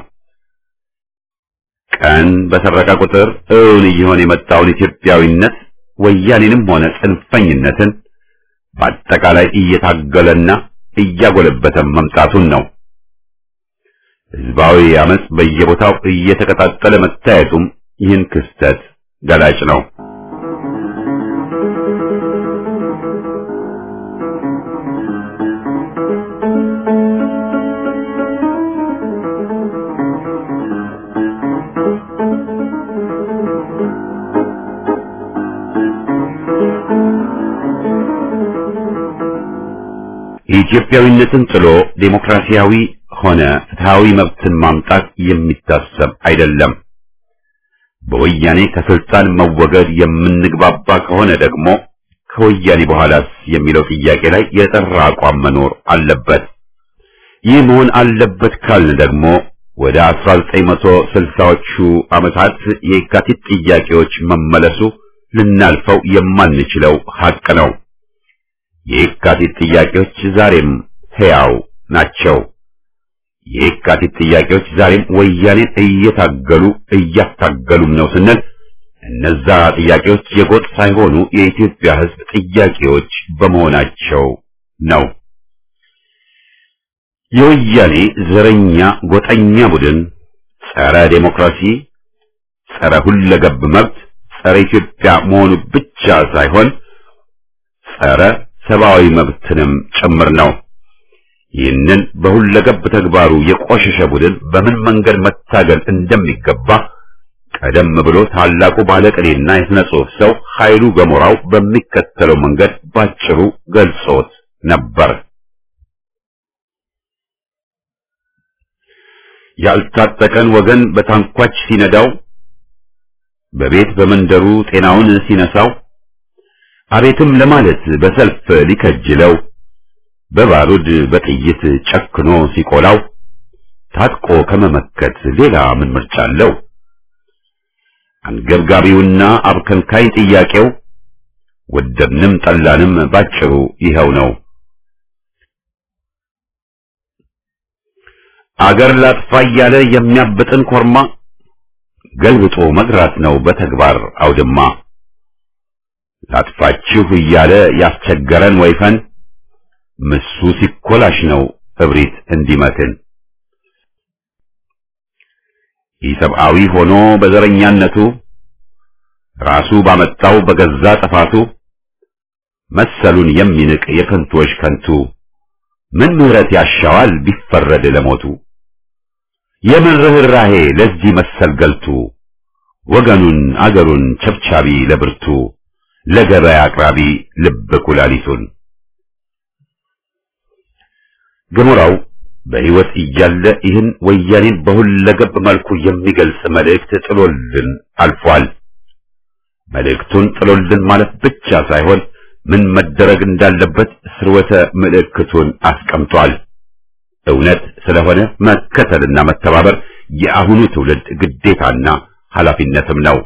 ቀን በሰረቀ ቁጥር እውን እየሆነ የመጣውን ኢትዮጵያዊነት ወያኔንም ሆነ ጽንፈኝነትን በአጠቃላይ እየታገለና እያጎለበተ መምጣቱን ነው። ሕዝባዊ አመጽ በየቦታው እየተቀጣጠለ መታየቱም ይህን ክስተት ገላጭ ነው። ኢትዮጵያዊነትን ጥሎ ዴሞክራሲያዊ ሆነ ፍትሃዊ መብትን ማምጣት የሚታሰብ አይደለም። በወያኔ ከስልጣን መወገድ የምንግባባ ከሆነ ደግሞ ከወያኔ በኋላስ የሚለው ጥያቄ ላይ የጠራ አቋም መኖር አለበት። ይህ መሆን አለበት ካልን ደግሞ ወደ 1960ዎቹ ዓመታት የካቲት ጥያቄዎች መመለሱ ልናልፈው የማንችለው ሐቅ ነው። የካቲት ጥያቄዎች ዛሬም ሕያው ናቸው። የካቲት ጥያቄዎች ዛሬም ወያኔን እየታገሉ እያታገሉም ነው ስንል እነዛ ጥያቄዎች የጎጥ ሳይሆኑ የኢትዮጵያ ሕዝብ ጥያቄዎች በመሆናቸው ነው። የወያኔ ዘረኛ ጎጠኛ ቡድን ጸረ ዴሞክራሲ፣ ጸረ ሁለገብ መብት፣ ጸረ ኢትዮጵያ መሆኑ ብቻ ሳይሆን ጸረ ሰብአዊ መብትንም ጭምር ነው። ይህንን በሁለገብ ተግባሩ የቆሸሸ ቡድን በምን መንገድ መታገል እንደሚገባ ቀደም ብሎ ታላቁ ባለቅኔና የሥነ ጽሑፍ ሰው ኃይሉ ገሞራው በሚከተለው መንገድ ባጭሩ ገልጾት ነበር። ያልታጠቀን ወገን በታንኳች ሲነዳው፣ በቤት በመንደሩ ጤናውን ሲነሳው፣ አቤትም ለማለት በሰልፍ ሊከጅለው በባሩድ በጥይት ጨክኖ ሲቆላው ታጥቆ ከመመከት ሌላ ምን ምርጫ አለው? አንገብጋቢውና አብከንካይ ጥያቄው ወደድንም ጠላንም ባጭሩ ይኸው ነው። አገር ላጥፋ እያለ የሚያብጥን ኮርማ ገልብጦ መግራት ነው በተግባር አውድማ። ላጥፋችሁ እያለ ያስቸገረን ወይፈን ምሱ ሲኮላሽ ነው እብሪት እንዲመትን። ኢሰብአዊ ሆኖ በዘረኛነቱ ራሱ ባመጣው በገዛ ጥፋቱ መሰሉን የሚንቅ የከንቶች ከንቱ ምን ምሕረት ያሻዋል ቢፈረድ ለሞቱ? የምን ርኅራሄ ለዚህ መሰል ገልቱ ወገኑን አገሩን ቸብቻቢ ለብርቱ ለገበያ አቅራቢ ልብ ኩላሊቱን ገሞራው በሕይወት እያለ ይህን ወያኔን በሁለገብ መልኩ የሚገልጽ መልእክት ጥሎልን አልፏል። መልእክቱን ጥሎልን ማለት ብቻ ሳይሆን ምን መደረግ እንዳለበት ስርወተ ምልክቱን አስቀምጧል። እውነት ስለሆነ መከተልና መተባበር የአሁኑ ትውልድ ግዴታና ኃላፊነትም ነው።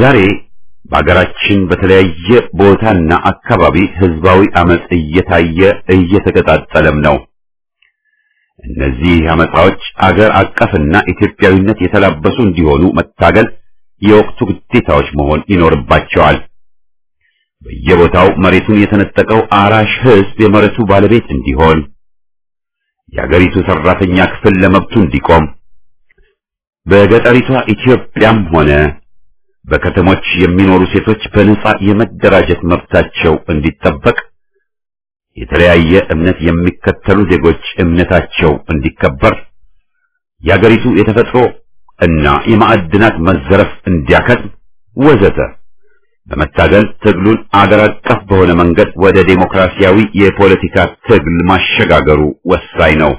ዛሬ በአገራችን በተለያየ ቦታና አካባቢ ህዝባዊ አመጽ እየታየ እየተቀጣጠለም ነው። እነዚህ አመጻዎች አገር አቀፍና ኢትዮጵያዊነት የተላበሱ እንዲሆኑ መታገል የወቅቱ ግዴታዎች መሆን ይኖርባቸዋል። በየቦታው መሬቱን የተነጠቀው አራሽ ህዝብ የመሬቱ ባለቤት እንዲሆን፣ የአገሪቱ ሰራተኛ ክፍል ለመብቱ እንዲቆም፣ በገጠሪቷ ኢትዮጵያም ሆነ በከተሞች የሚኖሩ ሴቶች በነጻ የመደራጀት መብታቸው እንዲጠበቅ፣ የተለያየ እምነት የሚከተሉ ዜጎች እምነታቸው እንዲከበር፣ የአገሪቱ የተፈጥሮ እና የማዕድናት መዘረፍ እንዲያከትም ወዘተ በመታገል ትግሉን አገር አቀፍ በሆነ መንገድ ወደ ዴሞክራሲያዊ የፖለቲካ ትግል ማሸጋገሩ ወሳኝ ነው።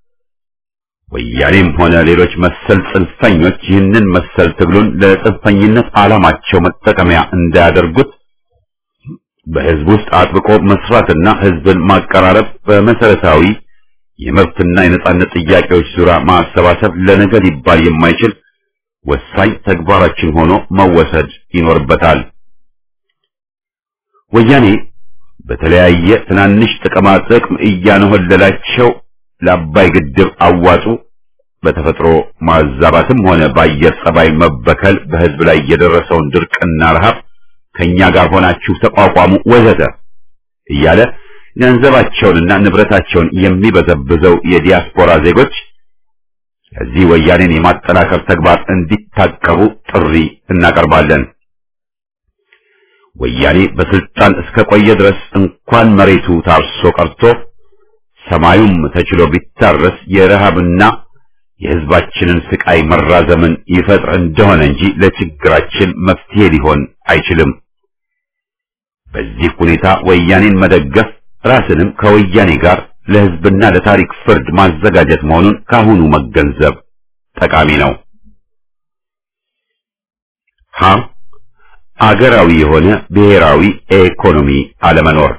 ወያኔም ሆነ ሌሎች መሰል ጽንፈኞች ይህንን መሰል ትግሉን ለጽንፈኝነት ዓላማቸው መጠቀሚያ እንዳያደርጉት በህዝብ ውስጥ አጥብቆ መስራትና ህዝብን ማቀራረብ በመሰረታዊ የመብትና የነጻነት ጥያቄዎች ዙሪያ ማሰባሰብ ለነገ ሊባል የማይችል ወሳኝ ተግባራችን ሆኖ መወሰድ ይኖርበታል። ወያኔ በተለያየ ትናንሽ ጥቅማ ጥቅም እያነሆለላቸው ለአባይ ግድብ አዋጡ በተፈጥሮ ማዛባትም ሆነ በአየር ጸባይ መበከል በህዝብ ላይ የደረሰውን ድርቅና ረሃብ ከኛ ጋር ሆናችሁ ተቋቋሙ ወዘተ እያለ ገንዘባቸውንና ንብረታቸውን የሚበዘብዘው የዲያስፖራ ዜጎች ከዚህ ወያኔን የማጠናከር ተግባር እንዲታቀቡ ጥሪ እናቀርባለን። ወያኔ በስልጣን እስከ ቆየ ድረስ እንኳን መሬቱ ታርሶ ቀርቶ ሰማዩም ተችሎ ቢታረስ የረሃብና የህዝባችንን ስቃይ መራዘምን ይፈጥር እንደሆነ እንጂ ለችግራችን መፍትሄ ሊሆን አይችልም። በዚህ ሁኔታ ወያኔን መደገፍ ራስንም ከወያኔ ጋር ለህዝብና ለታሪክ ፍርድ ማዘጋጀት መሆኑን ካሁኑ መገንዘብ ጠቃሚ ነው። ሀ አገራዊ የሆነ ብሔራዊ ኢኮኖሚ አለመኖር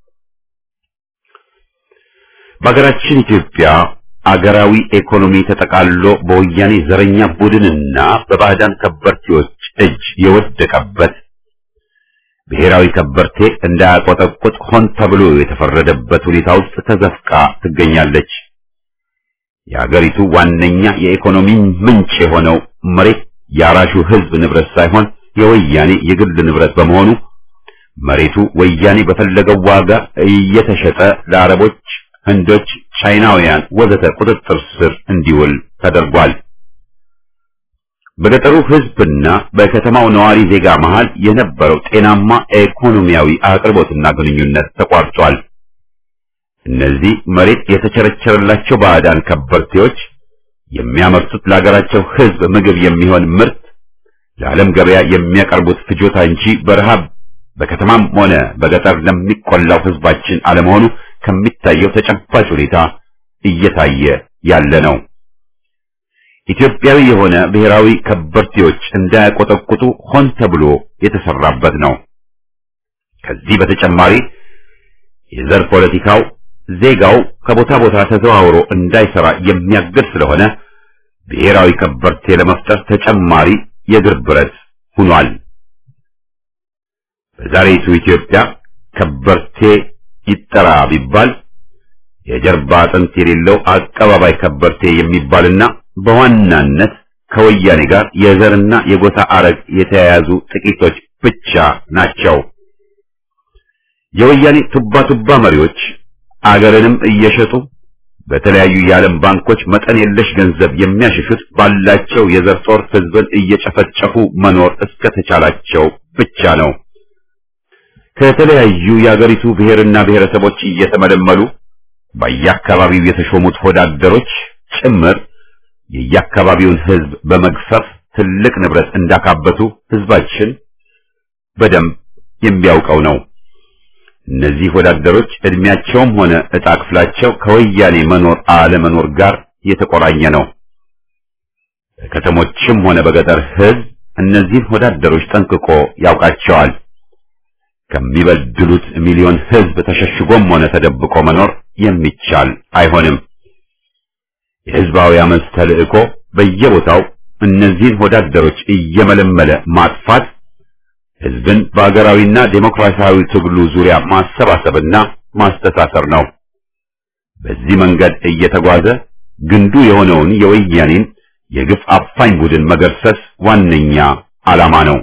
በሀገራችን ኢትዮጵያ አገራዊ ኢኮኖሚ ተጠቃሎ በወያኔ ዘረኛ ቡድንና በባዕዳን ከበርቴዎች እጅ የወደቀበት ብሔራዊ ከበርቴ እንዳያቆጠቁጥ ሆን ተብሎ የተፈረደበት ሁኔታ ውስጥ ተዘፍቃ ትገኛለች። የአገሪቱ ዋነኛ የኢኮኖሚ ምንጭ የሆነው መሬት የአራሹ ህዝብ ንብረት ሳይሆን የወያኔ የግል ንብረት በመሆኑ መሬቱ ወያኔ በፈለገው ዋጋ እየተሸጠ ለአረቦች፣ ህንዶች፣ ቻይናውያን ወዘተ ቁጥጥር ስር እንዲውል ተደርጓል። በገጠሩ ህዝብና በከተማው ነዋሪ ዜጋ መሃል የነበረው ጤናማ ኢኮኖሚያዊ አቅርቦትና ግንኙነት ተቋርጧል። እነዚህ መሬት የተቸረቸረላቸው ባዕዳን ከበርቴዎች የሚያመርቱት ለሀገራቸው ህዝብ ምግብ የሚሆን ምርት ለዓለም ገበያ የሚያቀርቡት ፍጆታ እንጂ በረሃብ በከተማም ሆነ በገጠር ለሚቆላው ህዝባችን አለመሆኑ ከሚታየው ተጨባጭ ሁኔታ እየታየ ያለ ነው። ኢትዮጵያዊ የሆነ ብሔራዊ ከበርቴዎች እንዳያቆጠቁጡ ሆን ተብሎ የተሰራበት ነው። ከዚህ በተጨማሪ የዘር ፖለቲካው ዜጋው ከቦታ ቦታ ተዘዋውሮ እንዳይሰራ የሚያግድ ስለሆነ ብሔራዊ ከበርቴ ለመፍጠር ተጨማሪ የእግር ብረት ሆኗል። በዛሬቱ ኢትዮጵያ ከበርቴ ይጠራ ቢባል የጀርባ አጥንት የሌለው አቀባባይ ከበርቴ የሚባልና በዋናነት ከወያኔ ጋር የዘርና የጎሳ አረግ የተያያዙ ጥቂቶች ብቻ ናቸው። የወያኔ ቱባ ቱባ መሪዎች አገርንም እየሸጡ በተለያዩ የዓለም ባንኮች መጠን የለሽ ገንዘብ የሚያሸሹት ባላቸው የዘር ጦር ህዝብን እየጨፈጨፉ መኖር እስከተቻላቸው ብቻ ነው። ከተለያዩ የአገሪቱ ብሔርና ብሔረሰቦች እየተመለመሉ በየአካባቢው የተሾሙት ወዳደሮች ጭምር የየአካባቢውን ህዝብ በመግፈፍ ትልቅ ንብረት እንዳካበቱ ህዝባችን በደንብ የሚያውቀው ነው። እነዚህ ወዳደሮች እድሜያቸውም ሆነ ዕጣ ክፍላቸው ከወያኔ መኖር አለመኖር ጋር የተቆራኘ ነው። በከተሞችም ሆነ በገጠር ህዝብ እነዚህን ወዳደሮች ጠንቅቆ ያውቃቸዋል። ከሚበድሉት ሚሊዮን ህዝብ ተሸሽጎም ሆነ ተደብቆ መኖር የሚቻል አይሆንም። የህዝባዊ አመፅ ተልእኮ በየቦታው እነዚህን ወዳደሮች እየመለመለ ማጥፋት ህዝብን በአገራዊና ዴሞክራሲያዊ ትግሉ ዙሪያ ማሰባሰብና ማስተሳሰር ነው። በዚህ መንገድ እየተጓዘ ግንዱ የሆነውን የወያኔን የግፍ አፋኝ ቡድን መገርሰስ ዋነኛ ዓላማ ነው።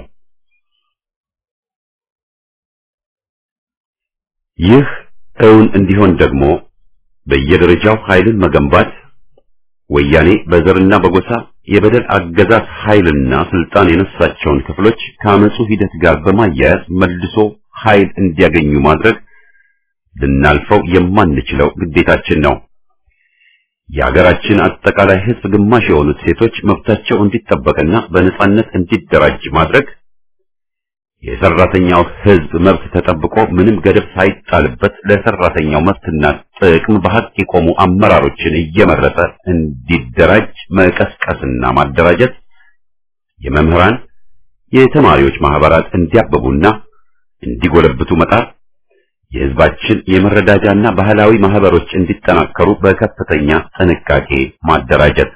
ይህ እውን እንዲሆን ደግሞ በየደረጃው ኃይልን መገንባት ወያኔ በዘርና በጎሳ የበደል አገዛዝ ኃይልና ስልጣን የነሳቸውን ክፍሎች ከአመፁ ሂደት ጋር በማያያዝ መልሶ ኃይል እንዲያገኙ ማድረግ ልናልፈው የማንችለው ግዴታችን ነው። የሀገራችን አጠቃላይ ህዝብ ግማሽ የሆኑት ሴቶች መብታቸው እንዲጠበቅና በነጻነት እንዲደራጅ ማድረግ የሰራተኛው ህዝብ መብት ተጠብቆ ምንም ገደብ ሳይጣልበት ለሰራተኛው መብትና ጥቅም በሀቅ የቆሙ አመራሮችን እየመረጠ እንዲደራጅ መቀስቀስና ማደራጀት፣ የመምህራን የተማሪዎች ማህበራት እንዲያብቡና እንዲጎለብቱ መጣር፣ የህዝባችን የመረዳጃና ባህላዊ ማህበሮች እንዲጠናከሩ በከፍተኛ ጥንቃቄ ማደራጀት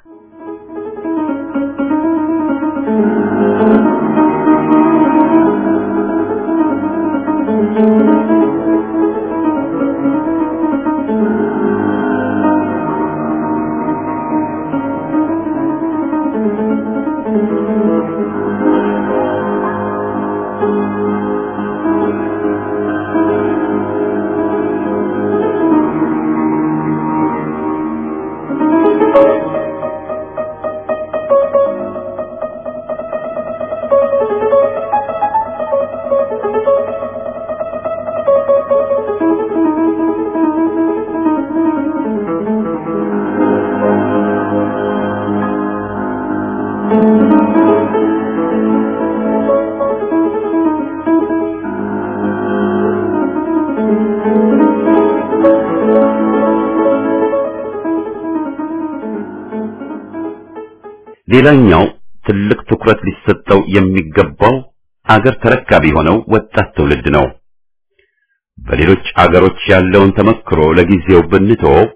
ሌላኛው ትልቅ ትኩረት ሊሰጠው የሚገባው አገር ተረካቢ የሆነው ወጣት ትውልድ ነው። በሌሎች አገሮች ያለውን ተመክሮ ለጊዜው ብንተወው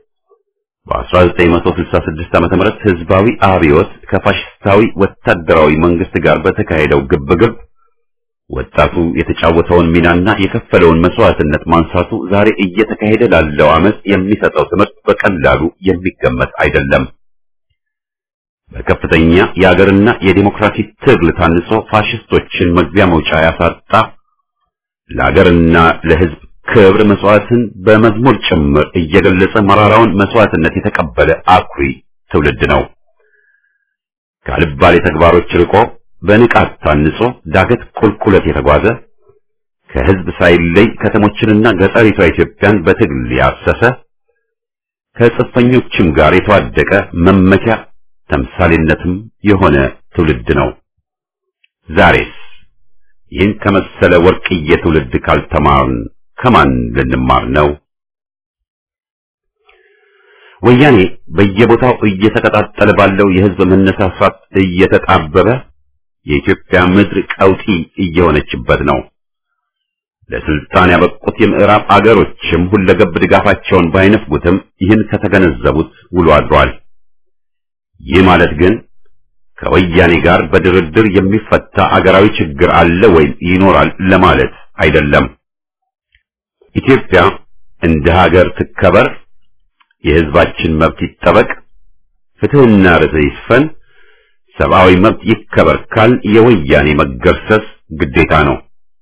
በ1966 ዓመተ ምህረት ህዝባዊ አብዮት ከፋሽስታዊ ወታደራዊ መንግስት ጋር በተካሄደው ግብግብ ወጣቱ የተጫወተውን ሚናና የከፈለውን መስዋዕትነት ማንሳቱ ዛሬ እየተካሄደ ላለው አመፅ የሚሰጠው ትምህርት በቀላሉ የሚገመት አይደለም። በከፍተኛ የአገርና የዲሞክራሲ ትግል ታንጾ ፋሽስቶችን መግቢያ መውጫ ያሳጣ ለአገርና ለህዝብ ክብር መስዋዕትን በመዝሙር ጭምር እየገለጸ መራራውን መስዋዕትነት የተቀበለ አኩሪ ትውልድ ነው። ካልባሌ ተግባሮች ርቆ በንቃት ታንጾ ዳገት ቁልቁለት የተጓዘ ከህዝብ ሳይለይ ከተሞችንና ገጠሪቷ ኢትዮጵያን በትግል ያሰሰ ከጽፈኞችም ጋር የተዋደቀ መመኪያ ተምሳሌነትም የሆነ ትውልድ ነው። ዛሬስ ይህን ከመሰለ ወርቅዬ ትውልድ ካልተማርን ከማን ልንማር ነው? ወያኔ በየቦታው እየተቀጣጠለ ባለው የህዝብ መነሳሳት እየተጣበበ የኢትዮጵያ ምድር ቀውጢ እየሆነችበት ነው። ለስልጣን ያበቁት የምዕራብ አገሮችም ሁለገብ ድጋፋቸውን ባይነፍጉትም ይህን ከተገነዘቡት ውሎ አድሯል። ይህ ማለት ግን ከወያኔ ጋር በድርድር የሚፈታ አገራዊ ችግር አለ ወይም ይኖራል ለማለት አይደለም። ኢትዮጵያ እንደ ሀገር ትከበር፣ የህዝባችን መብት ይጠበቅ፣ ፍትህና ርትዕ ይስፈን፣ ሰብአዊ መብት ይከበር ካል የወያኔ መገርሰስ ግዴታ ነው።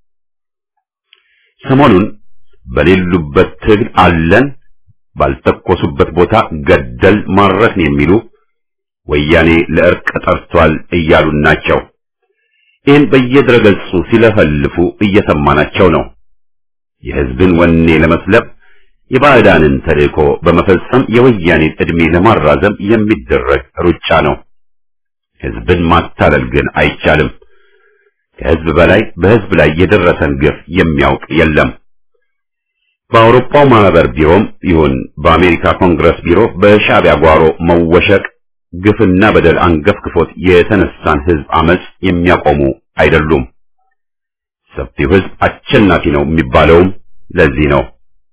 ሰሞኑን በሌሉበት ትግል አለን፣ ባልተኮሱበት ቦታ ገደል ማረክን የሚሉ ወያኔ ለእርቅ ጠርቷል እያሉን ናቸው። ይህን በየድረገጹ ሲለፈልፉ እየሰማናቸው ነው። የህዝብን ወኔ ለመስለብ የባዕዳንን ተልእኮ በመፈጸም የወያኔን ዕድሜ ለማራዘም የሚደረግ ሩጫ ነው። ህዝብን ማታለል ግን አይቻልም። ከህዝብ በላይ በህዝብ ላይ የደረሰን ግፍ የሚያውቅ የለም። በአውሮፓው ማህበር ቢሮም ይሁን በአሜሪካ ኮንግረስ ቢሮ በሻዕቢያ ጓሮ መወሸቅ ግፍና በደል አንገፍግፎት የተነሳን ህዝብ አመጽ የሚያቆሙ አይደሉም። ሰፊው ህዝብ አሸናፊ ነው የሚባለውም ለዚህ ነው።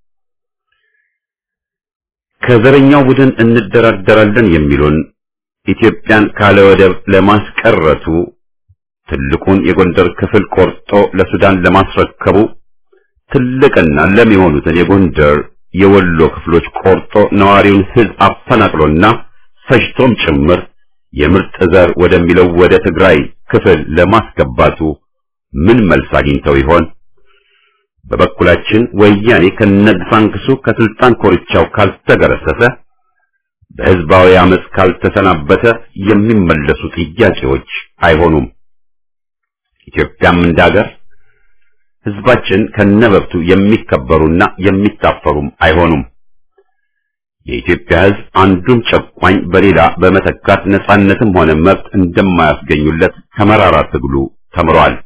ከዘረኛው ቡድን እንደራደራለን የሚሉን ኢትዮጵያን ካለ ወደብ ለማስቀረቱ ትልቁን የጎንደር ክፍል ቆርጦ ለሱዳን ለማስረከቡ ትልቅና ለም የሆኑትን የጎንደር የወሎ ክፍሎች ቆርጦ ነዋሪውን ሕዝብ አፈናቅሎና ፈጅቶም ጭምር የምርጥ ዘር ወደሚለው ወደ ትግራይ ክፍል ለማስገባቱ ምን መልስ አግኝተው ይሆን? በበኩላችን ወያኔ ከነግሳንግሱ ከስልጣን ኮርቻው ካልተገረሰሰ በህዝባዊ አመፅ ካልተሰናበተ የሚመለሱ ጥያቄዎች አይሆኑም። ኢትዮጵያም እንዳገር ህዝባችን ከነበብቱ የሚከበሩና የሚታፈሩም አይሆኑም። የኢትዮጵያ ህዝብ አንዱን ጨቋኝ በሌላ በመተካት ነጻነትም ሆነ መብት እንደማያስገኙለት ከመራራ ትግሉ ተምሯል።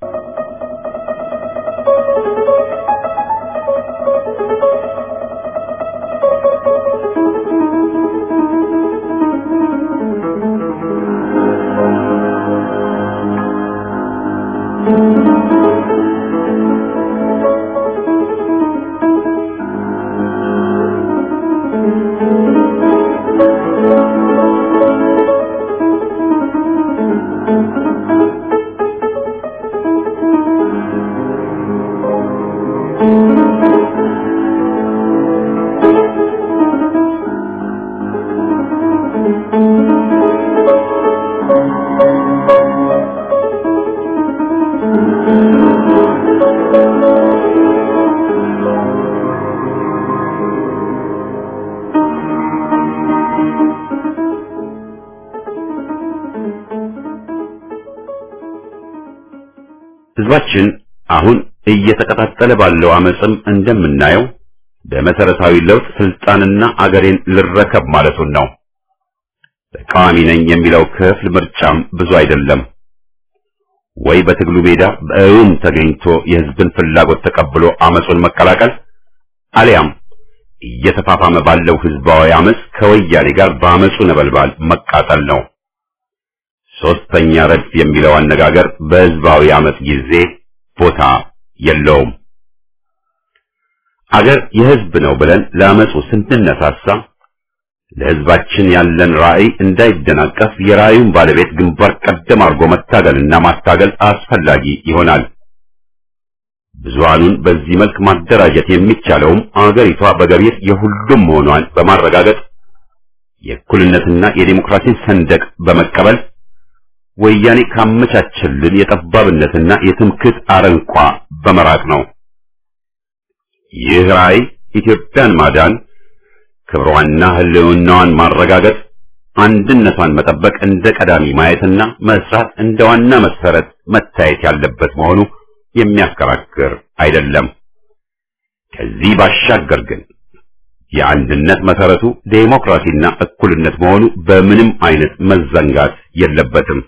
ህዝባችን አሁን እየተቀጣጠለ ባለው አመፅም እንደምናየው በመሰረታዊ ለውጥ ስልጣንና አገሬን ልረከብ ማለቱን ነው። ተቃዋሚ ነኝ የሚለው ክፍል ምርጫም ብዙ አይደለም። ወይ በትግሉ ሜዳ በእውን ተገኝቶ የህዝብን ፍላጎት ተቀብሎ አመፁን መቀላቀል አሊያም እየተፋፋመ ባለው ህዝባዊ አመፅ ከወያኔ ጋር በአመፁ ነበልባል መቃጠል ነው። ሶስተኛ ረድፍ የሚለው አነጋገር በህዝባዊ አመፅ ጊዜ ቦታ የለውም። አገር የህዝብ ነው ብለን ለአመፁ ስንነሳሳ ለህዝባችን ያለን ራዕይ እንዳይደናቀፍ የራዕዩን ባለቤት ግንባር ቀደም አድርጎ መታገልና ማታገል አስፈላጊ ይሆናል። ብዙሃኑን በዚህ መልክ ማደራጀት የሚቻለውም አገሪቷ በገቢር የሁሉም መሆኗን በማረጋገጥ የእኩልነትና የዲሞክራሲን ሰንደቅ በመቀበል ወያኔ ካመቻቸልን የጠባብነትና የትምክህት አረንቋ በመራቅ ነው። ይህ ራዕይ ኢትዮጵያን ማዳን፣ ክብሯንና ህልውናዋን ማረጋገጥ፣ አንድነቷን መጠበቅ እንደ ቀዳሚ ማየትና መስራት እንደ ዋና መሰረት መታየት ያለበት መሆኑ የሚያከራክር አይደለም። ከዚህ ባሻገር ግን የአንድነት መሰረቱ ዴሞክራሲና እኩልነት መሆኑ በምንም አይነት መዘንጋት የለበትም።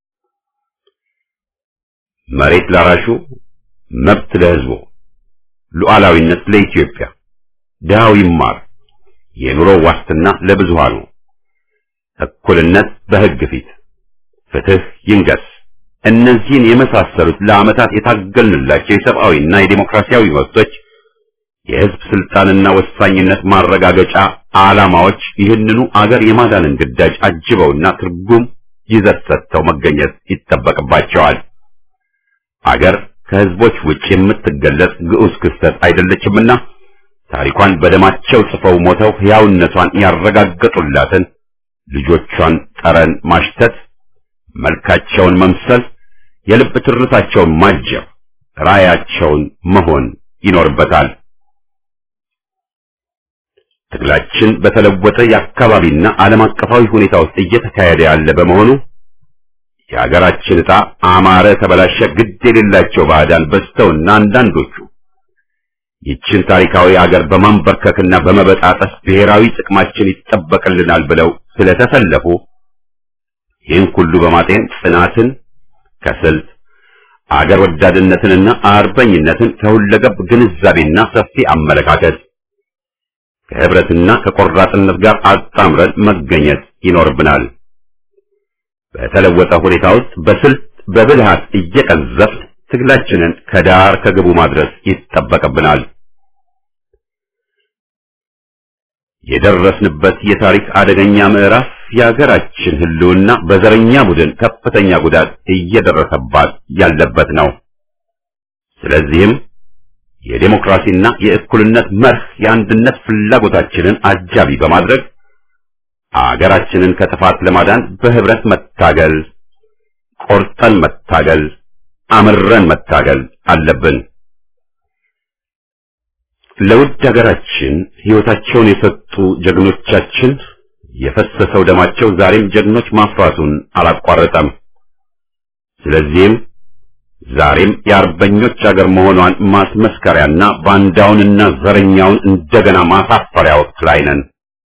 መሬት ላራሹ፣ መብት ለህዝቡ፣ ሉዓላዊነት ለኢትዮጵያ፣ ድሃው ይማር፣ የኑሮ ዋስትና ለብዙሃኑ፣ እኩልነት በህግ ፊት፣ ፍትህ ይንገስ። እነዚህን የመሳሰሉት ለዓመታት የታገልንላቸው የሰብአዊና የዴሞክራሲያዊ መብቶች የህዝብ ስልጣንና ወሳኝነት ማረጋገጫ ዓላማዎች ይህንኑ አገር የማዳንን ግዳጅ አጅበውና ትርጉም ይዘት ሰጥተው መገኘት ይጠበቅባቸዋል። አገር ከህዝቦች ውጭ የምትገለጽ ግዑዝ ክስተት አይደለችምና ታሪኳን በደማቸው ጽፈው ሞተው ሕያውነቷን ያረጋገጡላትን ልጆቿን ጠረን ማሽተት፣ መልካቸውን መምሰል፣ የልብ ትርታቸውን ማጀብ፣ ራዕያቸውን መሆን ይኖርበታል። ትግላችን በተለወጠ የአካባቢና ዓለም አቀፋዊ ሁኔታ ውስጥ እየተካሄደ ያለ በመሆኑ የሀገራችን ዕጣ አማረ ተበላሸ ግድ የሌላቸው ባዕዳን በዝተውና አንዳንዶቹ ይችን ታሪካዊ አገር በማንበርከክና በመበጣጠስ ብሔራዊ ጥቅማችን ይጠበቅልናል ብለው ስለተሰለፉ ይህን ሁሉ በማጤን ጽናትን ከስልት አገር ወዳድነትንና አርበኝነትን ከሁለገብ ግንዛቤና ሰፊ አመለካከት ከህብረትና ከቆራጥነት ጋር አጣምረን መገኘት ይኖርብናል። በተለወጠ ሁኔታ ውስጥ በስልት በብልሃት እየቀዘፍ ትግላችንን ከዳር ከግቡ ማድረስ ይጠበቅብናል። የደረስንበት የታሪክ አደገኛ ምዕራፍ የሀገራችን ሕልውና በዘረኛ ቡድን ከፍተኛ ጉዳት እየደረሰባት ያለበት ነው። ስለዚህም የዴሞክራሲና የእኩልነት መርህ የአንድነት ፍላጎታችንን አጃቢ በማድረግ አገራችንን ከጥፋት ለማዳን በህብረት መታገል፣ ቆርጠን መታገል፣ አምረን መታገል አለብን። ለውድ ሀገራችን ሕይወታቸውን የሰጡ ጀግኖቻችን የፈሰሰው ደማቸው ዛሬም ጀግኖች ማፍራቱን አላቋረጠም። ስለዚህም ዛሬም የአርበኞች አገር መሆኗን ማስመስከሪያና ባንዳውንና ዘረኛውን እንደገና ማሳፈሪያ ወቅት ላይ ነን።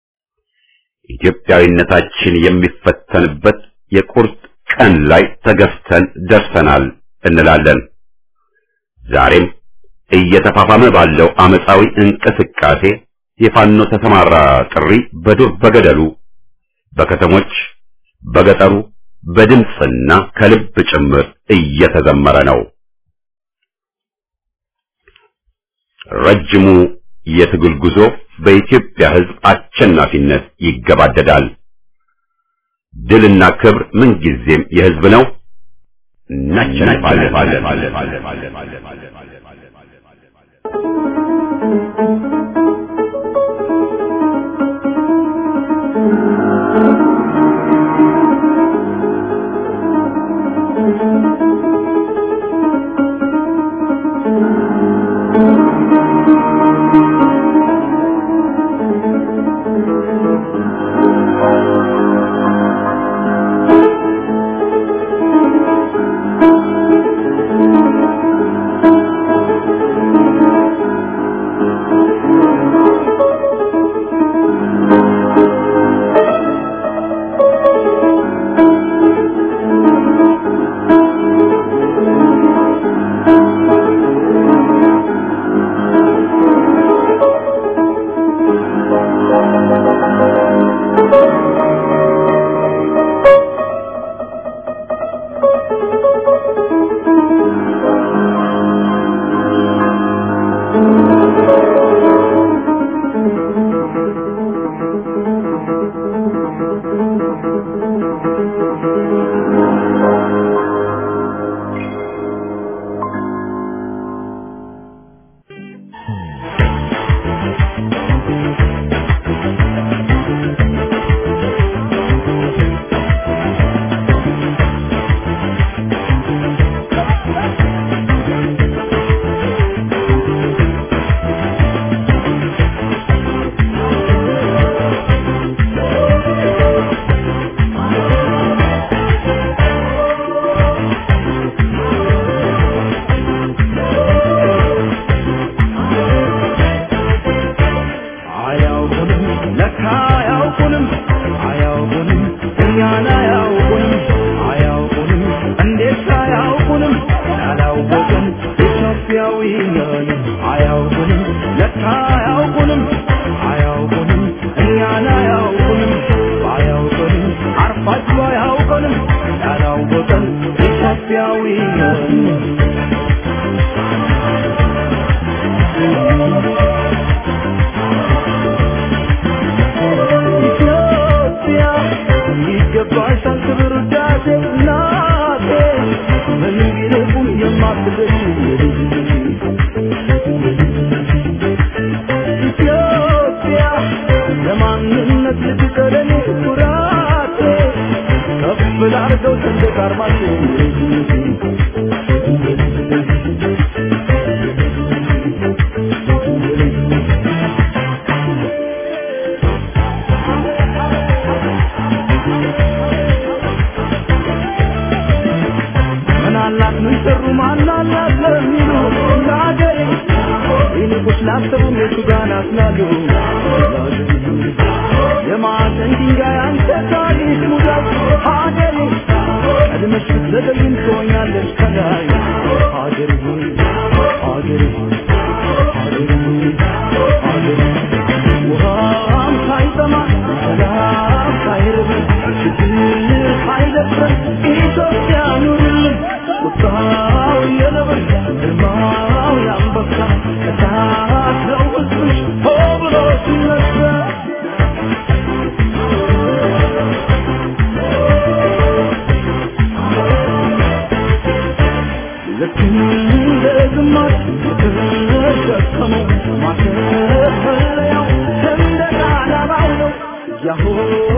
ኢትዮጵያዊነታችን የሚፈተንበት የቁርጥ ቀን ላይ ተገፍተን ደርሰናል እንላለን። ዛሬም እየተፋፋመ ባለው አመፃዊ እንቅስቃሴ የፋኖ ተሰማራ ጥሪ በዱር በገደሉ፣ በከተሞች፣ በገጠሩ በድምፅና ከልብ ጭምር እየተዘመረ ነው። ረጅሙ የትግል ጉዞ በኢትዮጵያ ሕዝብ አሸናፊነት ይገባደዳል። ድልና ክብር ምንጊዜም የሕዝብ ነው። አያውቁንም ለካ አያውቁንም አያውቁንም እኛን አያውቁንም አያውቁንም እንዴት አያውቁንም ያላወቅን ኢትዮጵያዊ ነን አያውቁንም ለካ አያውቁንም አያውቁንም እኛን አያውቁንም አያውቁንም አርፋችሁ አያውቁንም ያላወቅን ኢትዮጵያዊ ነን ኢትዮጵያ ይገባሻል ክብር ውዳሴ እናቴ ምንም ቢልቁም የማትደርሺ ኢትዮጵያ ለማንነት ልትቀረኔ ኩራቴ ከፍ ላርገው ሰንደቅ ዓርማችን ምን አላት ምን ሰሩ ማን አላት ለሚሉ ለአገሬ ይልቁስ ላሰቡም የቱ ጋር ናት ላሉ የማዕዘን ድንጋይ አንተ ታሪክ ሙዳት ሀገሬ ቀድመሽ ብትዘገይም ትሆኛለሽ ከላይ ሀገሬ ሆይ ሀገሬ ሆይ ሀገሬ ሆይ ሀገሬ ሆይ ውሃም ሳይጠማ ሰላም ሳይርብ ችግር ሳይደፍረን ኢትዮጵያ ኑርልን ቁጣው የነብር ግርማው የአንበሳ እሳት ነው ሕዝብሽ ሆ ብሎ ሲነሳ ደከመው ማተፈለያው ሰንደቅ ዓላማው ነው ያሆ